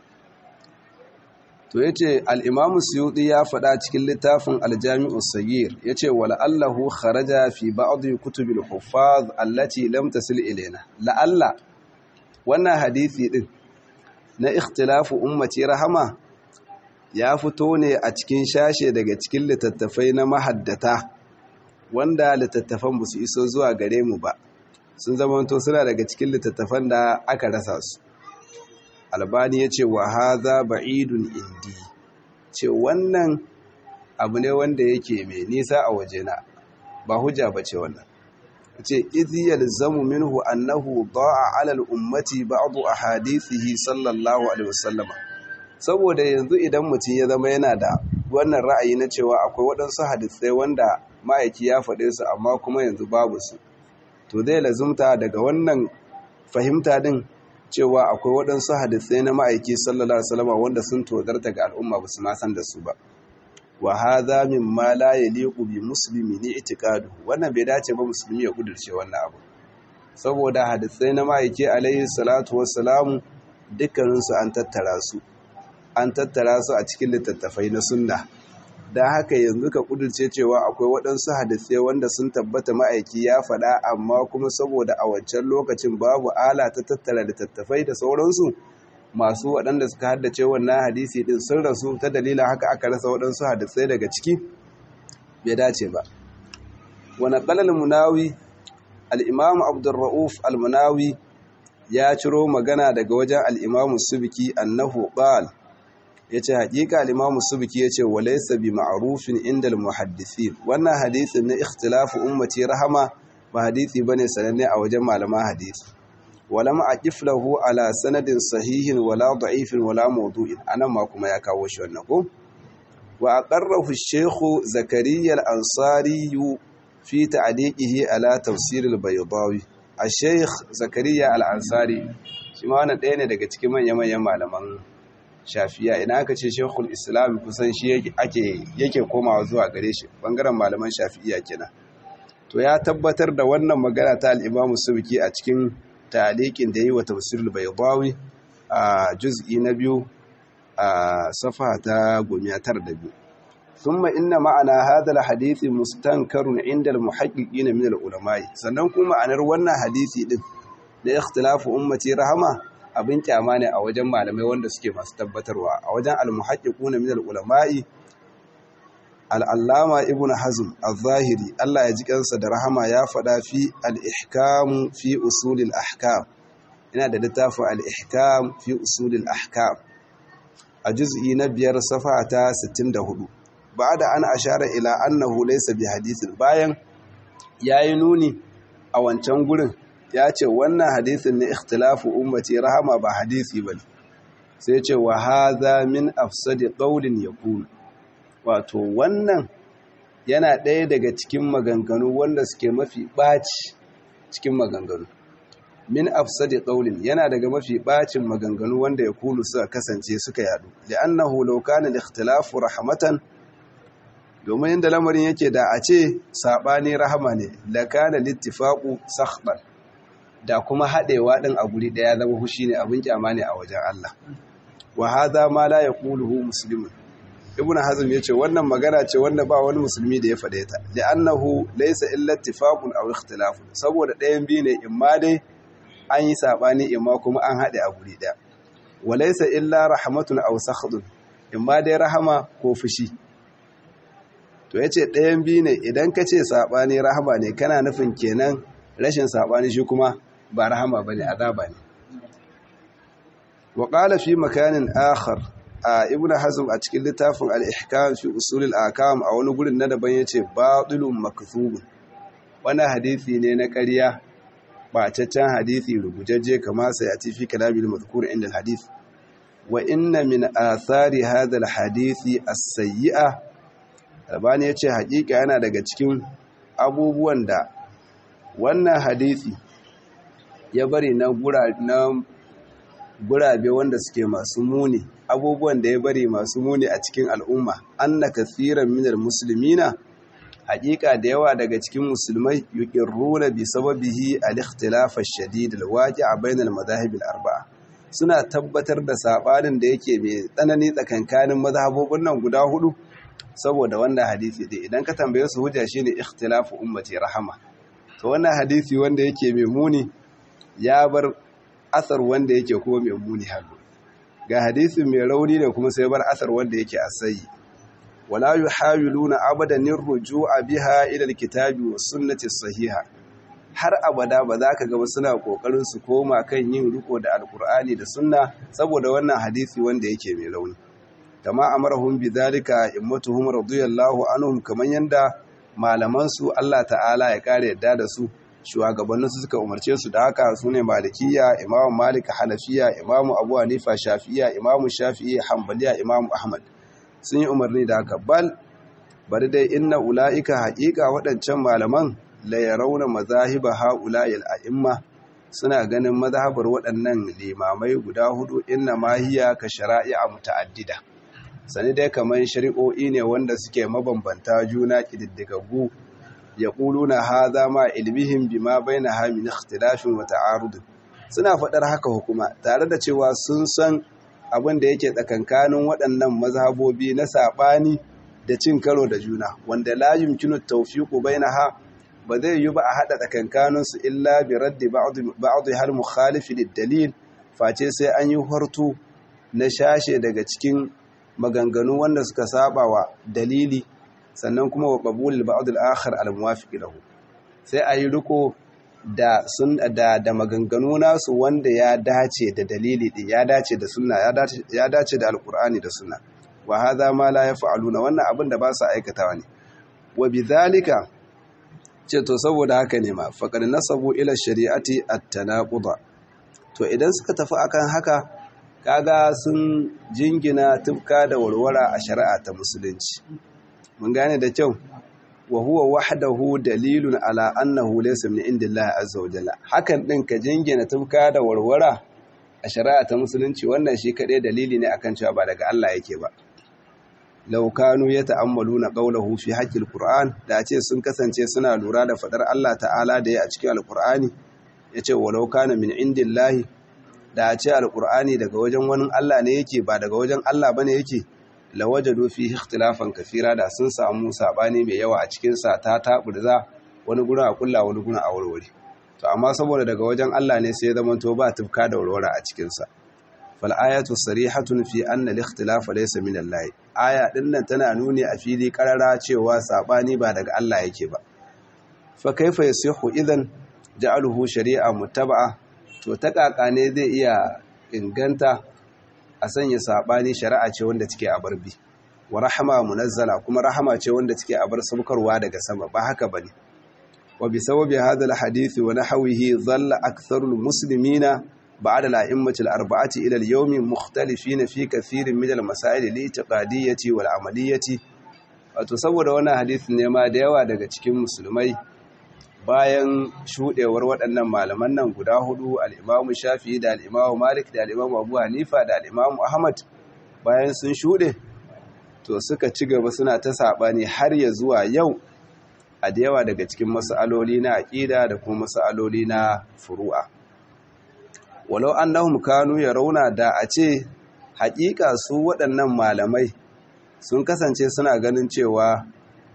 to ya ce al'imamu suyuɗi ya faɗa cikin littafin aljami'u sagir ya ce wala'allahu kharaja fi ba'adu kutubil hufaz allati lam tasil ilaina la'alla wannan hadithi ɗin na ikhtilafu ummati rahama ya fito ne a cikin shashe daga cikin littattafai na mahaddata wanda littattafan ba su iso zuwa gare mu ba sun zamanto suna daga cikin littattafan da aka rasa su albani ya ce wa haza ba'idun indi ce wannan abu ne wanda yake mai nisa a wajena ba hujja ba ce wannan ce idh yalzamu minhu annahu da'a 'ala al-ummati ba'd ahadithihi sallallahu alaihi wasallama saboda yanzu idan mutum ya zama yana da wannan ra'ayi na cewa akwai waɗansu hadisai wanda ma'aiki ya faɗe su amma kuma yanzu babu su to zai lazumta daga wannan fahimta din cewa akwai waɗansu hadisai na ma'aiki sallallahu alaihi wasallama wanda sun tozarta ga al'umma ba su ma san da su ba wa hadha mimma la yaliqu bi muslimi ni itiqadu wannan bai dace ba musulmi ya kudurce wannan abu saboda hadisai na ma'aiki alaihi salatu wassalamu dukkaninsu an tattara su an tattara su a cikin littattafai na sunna don haka yanzu ka kudurce cewa akwai waɗansu hadisai wanda sun tabbata ma'aiki ya faɗa amma kuma saboda a wancan lokacin babu ala ta tattara littattafai da sauransu masu waɗanda suka haddace wannan hadisi ɗin sun rasu ta dalilin haka aka rasa waɗansu hadisai daga ciki bai dace ba wani ƙalal munawi al'imamu abdurra'uf al-munawi ya ciro magana daga wajen al'imamu subiki annahu ƙal ya ce haƙiƙa al'imamu subiki ya ce walaisa bi ma'arufin inda muhaddisi wannan hadisin na ikhtilafu ummati rahama ba hadisi ba ne sananne a wajen malaman hadisi wala ma'aƙif lahu ala sanadin sahihin wala da'ifin wala maudu'in anan ma kuma ya kawo shi wannan ko wa aqarrahu shaykhu zakariya al-ansari fi ta'liqihi ala tafsir al-baydawi al-shaykh zakariya al-ansari shi ma wannan ɗaya ne daga cikin manya-manyan malaman shafiya ina aka ce shekul islam kusan shi yake komawa zuwa gare shi bangaren malaman shafiya kenan to ya tabbatar da wannan magana ta al'imamu subki a cikin talikin da yi wa tafsirul baydawi a juz'i na biyu a safa ta gomiyatar da biyu thumma inna ma'ana hadha alhadith mustankarun inda almuhaqqiqin min alulama sannan kuma ma'anar wannan hadisi din da ikhtilafu ummati rahama abin kyama ne a wajen malamai wanda suke masu tabbatarwa a wajen almuhaqqiquna min alulama'i al'allama ibn hazm al-zahiri Allah ya ji kansa da rahama ya faɗa fi al-ihkam fi usulil ahkam ina da littafin al-ihkam fi usulil ahkam a juz'i na biyar safa ta 64 da an ashara ila annahu laysa bi hadithin bayan yayi nuni a wancan gurin ya ce wannan hadisin na ikhtilafu ummati rahama ba hadisi bane sai ce wa hadha min afsadi qawlin yakun wato wannan yana ɗaya daga cikin maganganu wanda suke mafi ɓaci cikin maganganu min afsadi qawlin yana daga mafi ɓacin maganganu wanda ya kulu suka kasance suka yadu li'annahu law kana al-ikhtilafu rahmatan domin inda lamarin yake da a ce sabani rahama ne la kana littifaqu sakhban da kuma haɗewa ɗin a guri ɗaya zama hushi ne abin kyama ne a wajen Allah wa hadha ma la yaquluhu muslimun ibn hazm yace wannan magana ce wanda ba wani musulmi da ya fade ta li'annahu laysa illa ittifaqun aw ikhtilaf saboda ɗayan biyu ne imma dai an yi sabani imma kuma an haɗe a guri ɗaya wa laysa illa rahmatun aw sakhdun imma dai rahama ko fushi to yace ɗayan biyu ne idan ka ce sabani rahama ne kana nufin kenan rashin sabani shi kuma ba rahama bane azaba ne wa qala fi makanin akhar a ibn hazm a cikin littafin al-ihkam fi usulil akam a wani gurin na daban yace batilun makthubun wannan hadisi ne na ƙarya bacaccen hadisi rubujajje kama sai a fi kalabil mazkur inda al-hadith wa inna min athari hadha al-hadisi as-sayyi'a albani yace hakika yana daga cikin abubuwan da wannan hadisi ya bari na gurabe wanda suke masu muni abubuwan da ya bari masu muni a cikin al'umma anna kathiran minal muslimina haƙiƙa da yawa daga cikin musulmai yuqirruna bi sababihi al-ikhtilaf ash-shadid al-waqi'a bayna al-madahib al-arba'a suna tabbatar da sabanin da yake mai tsanani tsakankanin mazhabobin nan guda hudu saboda wannan hadisi dai idan ka tambaye su hujja shine ikhtilafu ummati rahama to wannan hadisi wanda yake mai muni ya bar asar wanda yake kuma mai muni halu ga hadisi mai rauni da kuma sai bar asar wanda yake asayi wala yuhawiluna abadan a biha ila alkitabi was sunnati sahiha har abada ba za ka ga suna kokarin su koma kan yin riko da alkur'ani da sunna saboda wannan hadisi wanda yake mai rauni kama amarahum bidhalika immatuhum radiyallahu anhum kaman yanda malaman su Allah ta'ala ya kare yadda da su shugabannin su suka umarce su da haka su ne malikiya imamu malik hanafiya imamu abu hanifa shafi'iya imamu shafi'i hanbaliya imamu ahmad sun yi umarni da haka bal bari dai inna ula'ika haƙiƙa waɗancan malaman la yarawna mazahiba ha'ula'il a'imma suna ganin mazhabar waɗannan limamai guda hudu inna ma hiya ka shara'i'a muta'addida sani dai kamar shari'o'i ne wanda suke mabambanta juna kididdigaggu ya na haza ma ilmihim bima baina ha min ikhtilafin wa ta'arud suna faɗar haka hukuma tare da cewa sun san abin da yake tsakankanin waɗannan mazhabobi na saɓani da cin karo da juna wanda la yumkinu tawfiqu bainaha ba zai yi ba a haɗa tsakankanin su illa bi raddi ba'd hal mukhalif lid-dalil face sai an yi hartu na shashe daga cikin maganganu wanda suka saba wa dalili sannan kuma wa qabulul ba'd al-akhar al-muwafiq lahu sai a yi riko da sun da da maganganu nasu wanda ya dace da dalili din ya dace da sunna ya dace ya dace da alqur'ani da sunna wa hadha ma la yaf'aluna wannan abin da ba su aikatawa ne wa bidhalika ce to saboda haka ne ma faqad nasabu ila shari'ati at-tanaquda to idan suka tafi akan haka kaga sun jingina tufka da warwara a shari'a ta musulunci mun gane da kyau wa huwa wahdahu dalilun ala annahu laysa min indillahi azza wa jalla hakan din ka jingina tufka da warwara a shari'a ta musulunci wannan shi kadai dalili ne akan cewa ba daga Allah yake ba law kanu yata'ammaluna qawlahu fi haqqil qur'an da ce sun kasance suna lura da fadar Allah ta'ala da ya a cikin alqur'ani yace walau kana min indillahi da ce alqur'ani daga wajen wani Allah ne yake ba daga wajen Allah bane yake lawajadu fi ikhtilafan kafira da sun samu sabani mai yawa a cikin sa ta taburza wani gurin a kulla wani gurin a warware to amma saboda daga wajen Allah ne sai zaman to ba tufka da warware a cikin sa fal ayatu sarihatun fi anna al ikhtilafa laysa min Allah aya din nan tana nuni a fili karara cewa sabani ba daga Allah yake ba fa kaifa yasihu idan ja'aluhu shari'a muttaba'a to ta kaka ne zai iya inganta a sanya saɓani shari'a ce wanda take a barbi wa rahama munazzala kuma rahama ce wanda take a bar saukarwa daga sama ba haka bane wa bi sababi hadha alhadith wa nahwihi dhalla aktharul muslimina ba'da al-a'immati al-arba'ati ila al-yawm mukhtalifina fi kathirin min al-masail al-i'tiqadiyyati wal 'amaliyyati wato saboda wannan hadith ne ma da yawa daga cikin musulmai bayan shuɗewar waɗannan malaman nan guda hudu al'imamu shafi da al'imamu malik da al'imamu abu hanifa da al'imamu ahmad bayan sun shuɗe to suka ci gaba suna ta saɓani har ya zuwa yau a da yawa daga cikin mas'aloli na aƙida da kuma mas'aloli na furu'a walau annahum kanu ya rauna da a ce haƙiƙa su waɗannan malamai sun kasance suna ganin cewa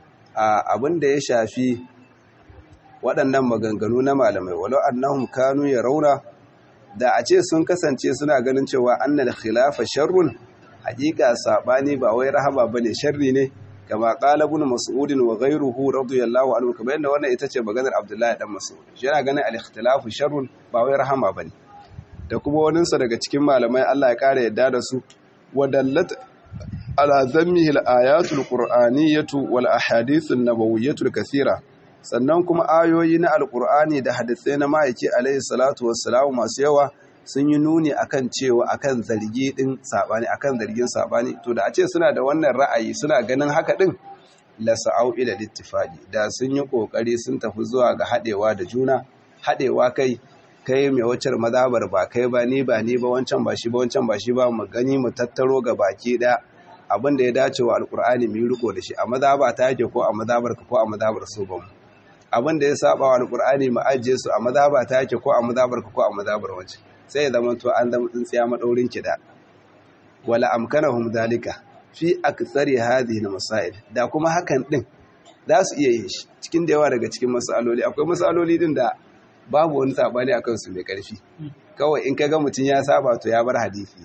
abin da ya shafi waɗannan maganganu na malamai walau annahum kanu ya rauna da a ce sun kasance suna ganin cewa annal khilafa sharrun hakika sabani ba wai rahama bane sharri ne kama qala ibn mas'ud wa ghayruhu radiyallahu anhu kamar yadda wannan ita ce maganar abdullahi dan mas'ud shi yana ganin al-ikhtilafu sharrun ba wai rahama bane da kuma waninsa daga cikin malamai Allah ya kare yadda da su wadallat ala zammihi al-ayatul qur'aniyyatu wal ahadithun nabawiyyatul kathira sannan kuma ayoyi na alkur'ani da hadisai na ma'aiki alaihi salatu wassalamu masu yawa sun yi nuni akan cewa akan zargi din sabani akan zargin sabani to da a ce suna da wannan ra'ayi suna ganin haka din la sa'au ila littifaqi da sun yi kokari sun tafi zuwa ga hadewa da juna hadewa kai kai mai wacar mazabar ba kai ba ni ba ni ba wancan ba shi ba wancan ba shi ba mu gani mu tattaro ga baki da abin da ya dace wa alkur'ani mu yi riko da shi a mazaba ta yake ko a mazabar ka ko a mazabar su ba mu abin da ya saba wa alkur'ani mu ajiye su a mazaba ta yake ko a mazabar ka ko a mazabar wace sai ya zama to an zama tsintsiya madaurin kida wala amkanahum dalika fi aktsari hadhihi masail da kuma hakan din za su iya yin shi cikin da yawa daga cikin masaloli akwai masaloli din da babu wani sabani akan su mai karfi kawai in kaga mutun ya saba to ya bar hadisi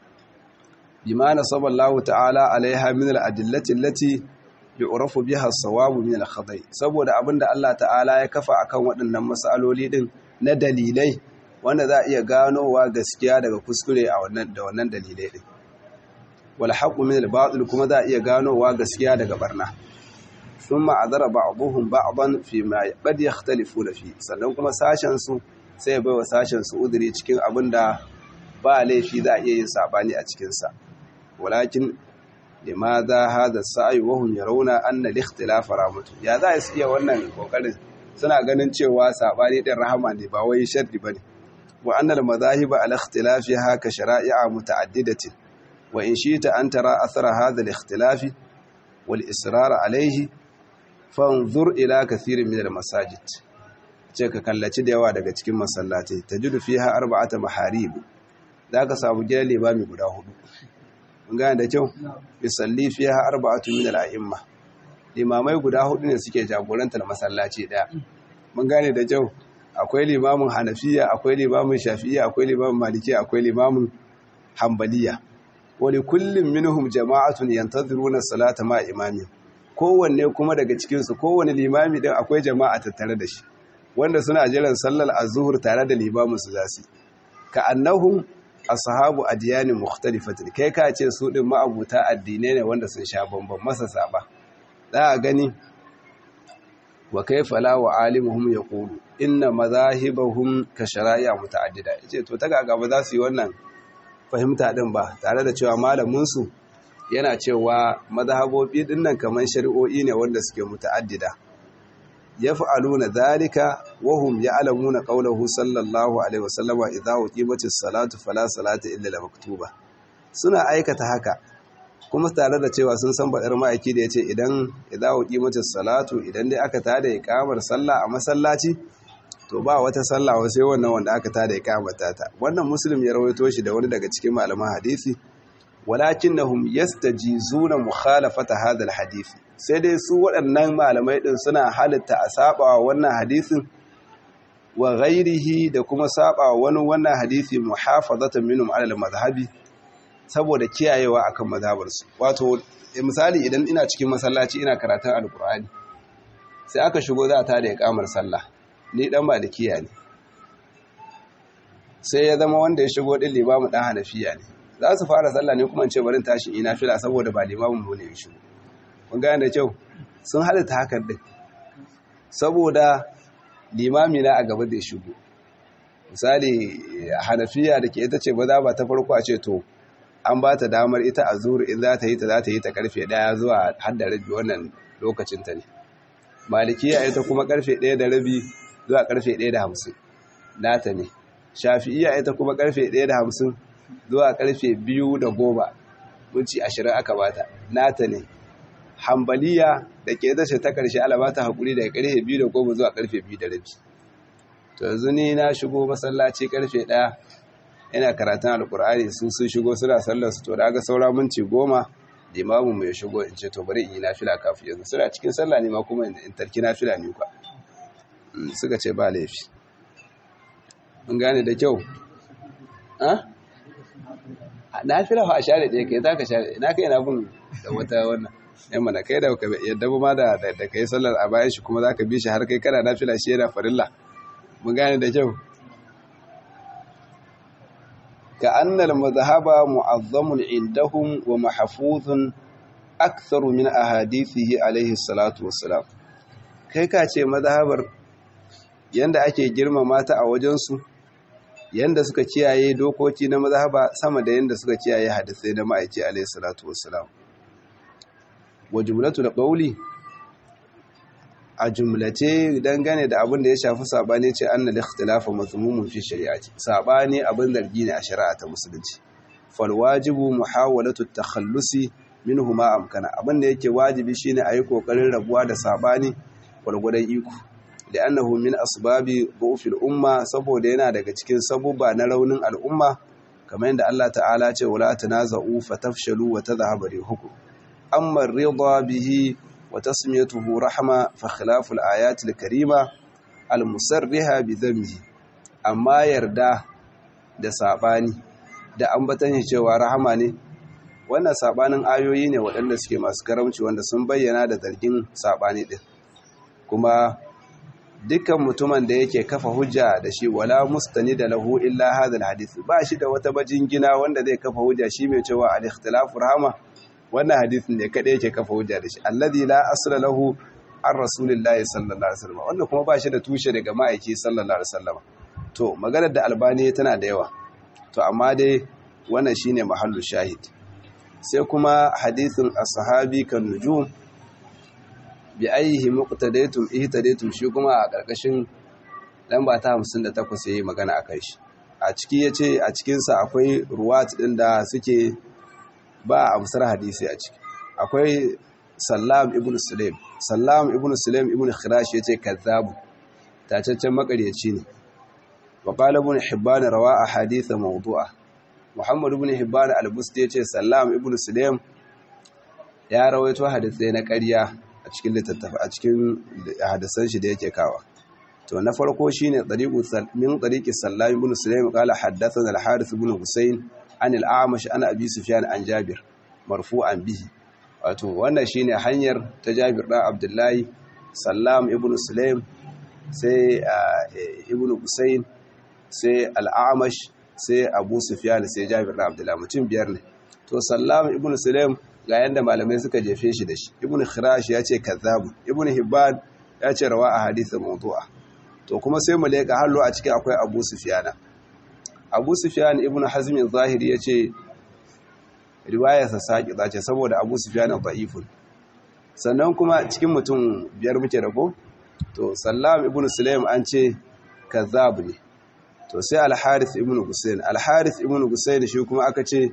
bima nasallallahu ta'ala alaiha min al-adillati allati yu'rafu biha as-sawabu min al-khata'i saboda abinda Allah ta'ala ya kafa akan waɗannan masaloli din na dalilai wanda za a iya ganowa gaskiya daga kuskure a wannan da wannan dalilai din wal haqqu min al-batil kuma za a iya ganowa gaskiya daga barna thumma adara ba'dhum ba'dan fi ma qad yakhtalifuna fi sannan kuma sashen su sai bai wa sashen su udiri cikin abinda ba laifi za a iya yin sabani a cikin sa walakin limadha hadha sa'i wa hum yarawna anna al-ikhtilaf rahmatu ya za su iya wannan kokarin suna ganin cewa sabani din rahama ne ba wai sharri bane wa anna al-madahib ala ikhtilafiha ka shara'i'a muta'addidatin wa in shi'ta an tara athara hadha al-ikhtilaf wal israr alayhi fanzur ila kathirin min al-masajid ce ka kallaci da yawa daga cikin masallatai tajidu fiha arba'ata maharib zaka samu gidan limami guda hudu mun gane da kyau bisalli fiha arba'atu min al-a'imma limamai guda hudu ne suke jagorantar masallaci daya mun gane da kyau akwai limamin hanafiya akwai limamin shafi'iyya akwai limamin malikiya akwai limamin hanbaliya wa li kullin minhum jama'atun yantaziruna salata ma imami kowanne kuma daga cikin su kowanne limami din akwai jama'a tattare da shi wanda suna jiran sallar azhur tare da limamin su zasu ka annahum ashabu adiyanin mukhtalifatin kai ka ce su din ma'abuta addinai ne wanda sun sha bamban masa saba za a gani wa kaifa la wa alimuhum yaqulu inna madahibahum ka shara'i'a muta'addida yace to ta ga ba za su yi wannan fahimta din ba tare da cewa malamin su yana cewa madhabobi din nan kaman shari'o'i ne wanda suke muta'addida yaf'aluna dhalika wa hum ya'lamuna qawluhu sallallahu alaihi wasallama idza uqimatis salatu fala salata illa al-maktuba suna aikata haka kuma tare da cewa sun san badar ma'aiki da yace idan idza uqimatis salatu idan dai aka tada iqamar sallah a masallaci to ba wata sallah sai wannan wanda aka tada iqamata ta wannan muslim ya rawaito shi da wani daga cikin malaman hadisi walakinnahum yastajizuna mukhalafata hadha al-hadith sai dai su waɗannan malamai ɗin suna halitta a saba wannan hadisin wa ghairihi da kuma saba wani wannan hadisi muhafazatan minhum ala al-madhhabi saboda kiyayewa akan mazhabarsu wato misali idan ina cikin masallaci ina karatun alkur'ani sai aka shigo za ta da iqamar sallah ni dan malikiya ne sai ya zama wanda ya shigo din limamu dan hanafiya ne za su fara sallah ne kuma in ce barin tashi ina fila saboda ba limamin mu ne ya shigo kun gane da kyau sun halitta hakan din saboda limami na a gaba da ya shigo misali hanafiya da ke ita ce ba za ba ta farko a ce to an ba ta damar ita a zuru in za ta yi ta za ta yi ta karfe daya zuwa har da rabi wannan lokacin ta ne malikiya ita kuma karfe daya da rabi zuwa karfe daya da hamsin nata ne shafi'iya ita kuma karfe daya da hamsin zuwa karfe biyu da goma minci ashirin aka bata nata ne hambaliya da ke zashe ta karshe alabata haƙuri daga karfe biyu da goma zuwa karfe biyu da rabi to yanzu ni na shigo masallaci karfe ɗaya ina karatun alkur'ani sun sun shigo suna sallar su to da aka saura minti goma limamu mai shigo in ce to bari in yi nafila kafin yanzu suna cikin sallah ne ma kuma in tarki nafila ne kwa suka ce ba laifi mun gane da kyau nafila fa a share ɗaya kai za ka share ina kai na bin da wata wannan yan mana kai da yadda ba ma da da kai sallar a bayan shi kuma za ka bi shi har kai kana nafila shi yana farilla mun gane da kyau كأن المذهب معظم عندهم ومحفوظ أكثر من أحاديثه عليه الصلاة والسلام kai ka ce mazhabar yanda ake girmama ta a wajensu yanda suka kiyaye dokoki na mazhaba sama da yanda suka kiyaye hadisai na ma'aiki alaihi salatu wassalam wa jumlatu da qawli a jumlace dangane da abin da ya shafi sabani ce an da ikhtilafa mazmumun fi shari'ati sabani abin zargi ne a shari'a ta musulunci fal wajibu muhawalatu takhallusi minhu ma amkana abin da yake wajibi shine ayi kokarin rabuwa da sabani gwargwadon iko li'annahu min asbabi dhufil umma saboda yana daga cikin sabubba na raunin al'umma kamar yadda Allah ta'ala ce wala tanaza'u fatafshalu wa tadhhabu rihukum amma ridha bihi وتسميته رحمة فخلاف الآيات الكريمة المسرها بذنبه أما يردا da saɓani da ambatan shi cewa rahama ne wannan saɓanin ayoyi ne waɗanda suke masu karamci wanda sun bayyana da zargin saɓani ɗin kuma dukkan mutumin da yake kafa hujja da shi wala mustani da lahu illa hadal hadith ba shi da wata bajingina wanda zai kafa hujja shi mai cewa al-ikhtilafu rahama wannan hadisin ne kada yake kafa hujja da shi alladhi la asla lahu an rasulillahi sallallahu alaihi wasallam wannan kuma ba shi da tushe daga ma'aiki sallallahu alaihi wasallam to maganar da albani tana da yawa to amma dai wannan shine mahallu shahid sai kuma hadisin as-sahabi kan nujum bi ayyihi muqtadaytum ihtadaytum shi kuma a karkashin lamba ta 58 yayi magana akan shi a ciki yace a cikin sa akwai ruwat din da suke ba amsar hadisi a ciki akwai sallam ibn sulaim sallam ibn sulaim ibn khirash yace kazzabu tacaccen makaryaci ne wa qala ibn hibban rawa ahadith mawdu'a muhammad ibn hibban al-busti yace sallam ibn sulaim ya rawaito hadisai na ƙarya a cikin littattafa a cikin hadisan shi da yake kawa to na farko shine tariqu min tariqi sallam ibn sulaim qala haddathana al-harith ibn husayn an al-a'mash an abi sufyan an jabir marfu'an bihi wato wannan shine hanyar ta Jabir dan Abdullahi Sallam ibn Sulaim sai ibn Husayn sai al-Amash sai Abu Sufyan sai Jabir dan Abdullahi mutum biyar ne to Sallam ibn Sulaim ga yanda malamai suka jefe shi da shi ibn Khirash ya ce kazzabu ibn Hibban ya ce rawa a hadithin mawdu'a to kuma sai mu leka hallo a cikin akwai Abu Sufyan Abu Sufyan ibn Hazm al-Zahiri ya ce riwayarsa saƙiɗa ce saboda abu su fiye na ta'ifun sannan kuma cikin mutum biyar muke rago to sallam ibn sulaim an ce kazzab ne to sai al-harith ibn husayn al-harith ibn husayn shi kuma aka ce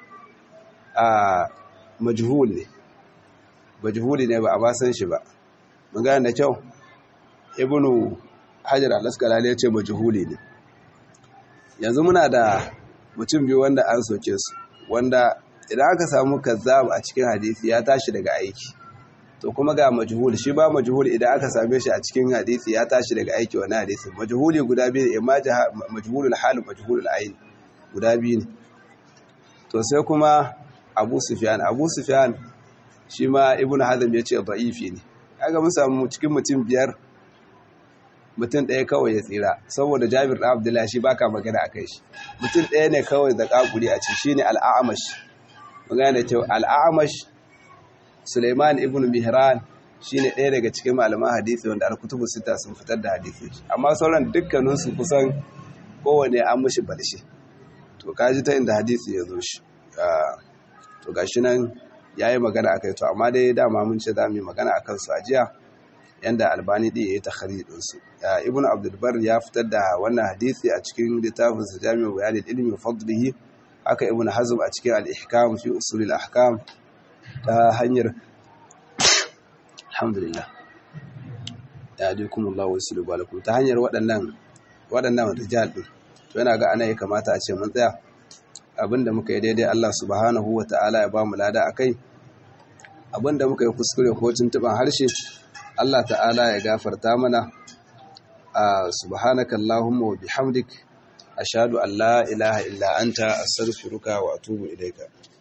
a majhul ne majhuli ne ba a ba san shi ba mun gane da kyau ibn hajar al-asqalani ya ce majhuli ne yanzu muna da mutum biyu wanda an soke su wanda idan aka samu kazzab a cikin hadisi ya tashi daga aiki to kuma ga majhul shi ba majhul idan aka same shi a cikin hadisi ya tashi daga aiki wani hadisi majhuli guda biyu ne imma majhulul hal majhulul ayn guda biyu ne to sai kuma Abu Sufyan Abu Sufyan shi ma Ibn Hazm ya ce da'ifi ne kaga mun samu cikin mutum biyar mutum ɗaya kawai ya tsira saboda Jabir ɗan Abdullahi shi baka magana akai shi mutum ɗaya ne kawai da kakuri a ci shine al-A'mash magana cewa al-A'mash Suleiman ibn Mihran shine ɗaya daga cikin malaman hadisi wanda al-kutubu sita sun fitar da hadisi amma sauran dukkanin su kusan kowane an mushi balshi to kaji ta inda hadisi ya zo shi to gashi nan yayi magana akai to amma dai dama mun ce zamu yi magana akan su a jiya yanda albani ɗin ya yi takharidin su ibn abdul bar ya fitar da wannan hadisi a cikin littafin sa jami'u bayanil ilmi fadlihi haka ibn hazm a cikin al-ihkam fi usul al-ahkam ta hanyar alhamdulillah ya alaikum Allah wa sallu alaikum ta hanyar waɗannan waɗannan rijal din to yana ga ana ya kamata a ce mun tsaya abinda muka yi daidai Allah subhanahu wa ta'ala ya ba mu lada akai abinda muka yi kuskure ko tuntuban harshe Allah ta'ala ya gafarta mana a subhanaka Allahumma wa bihamdik ashhadu an la ilaha illa anta astaghfiruka wa atubu ilayka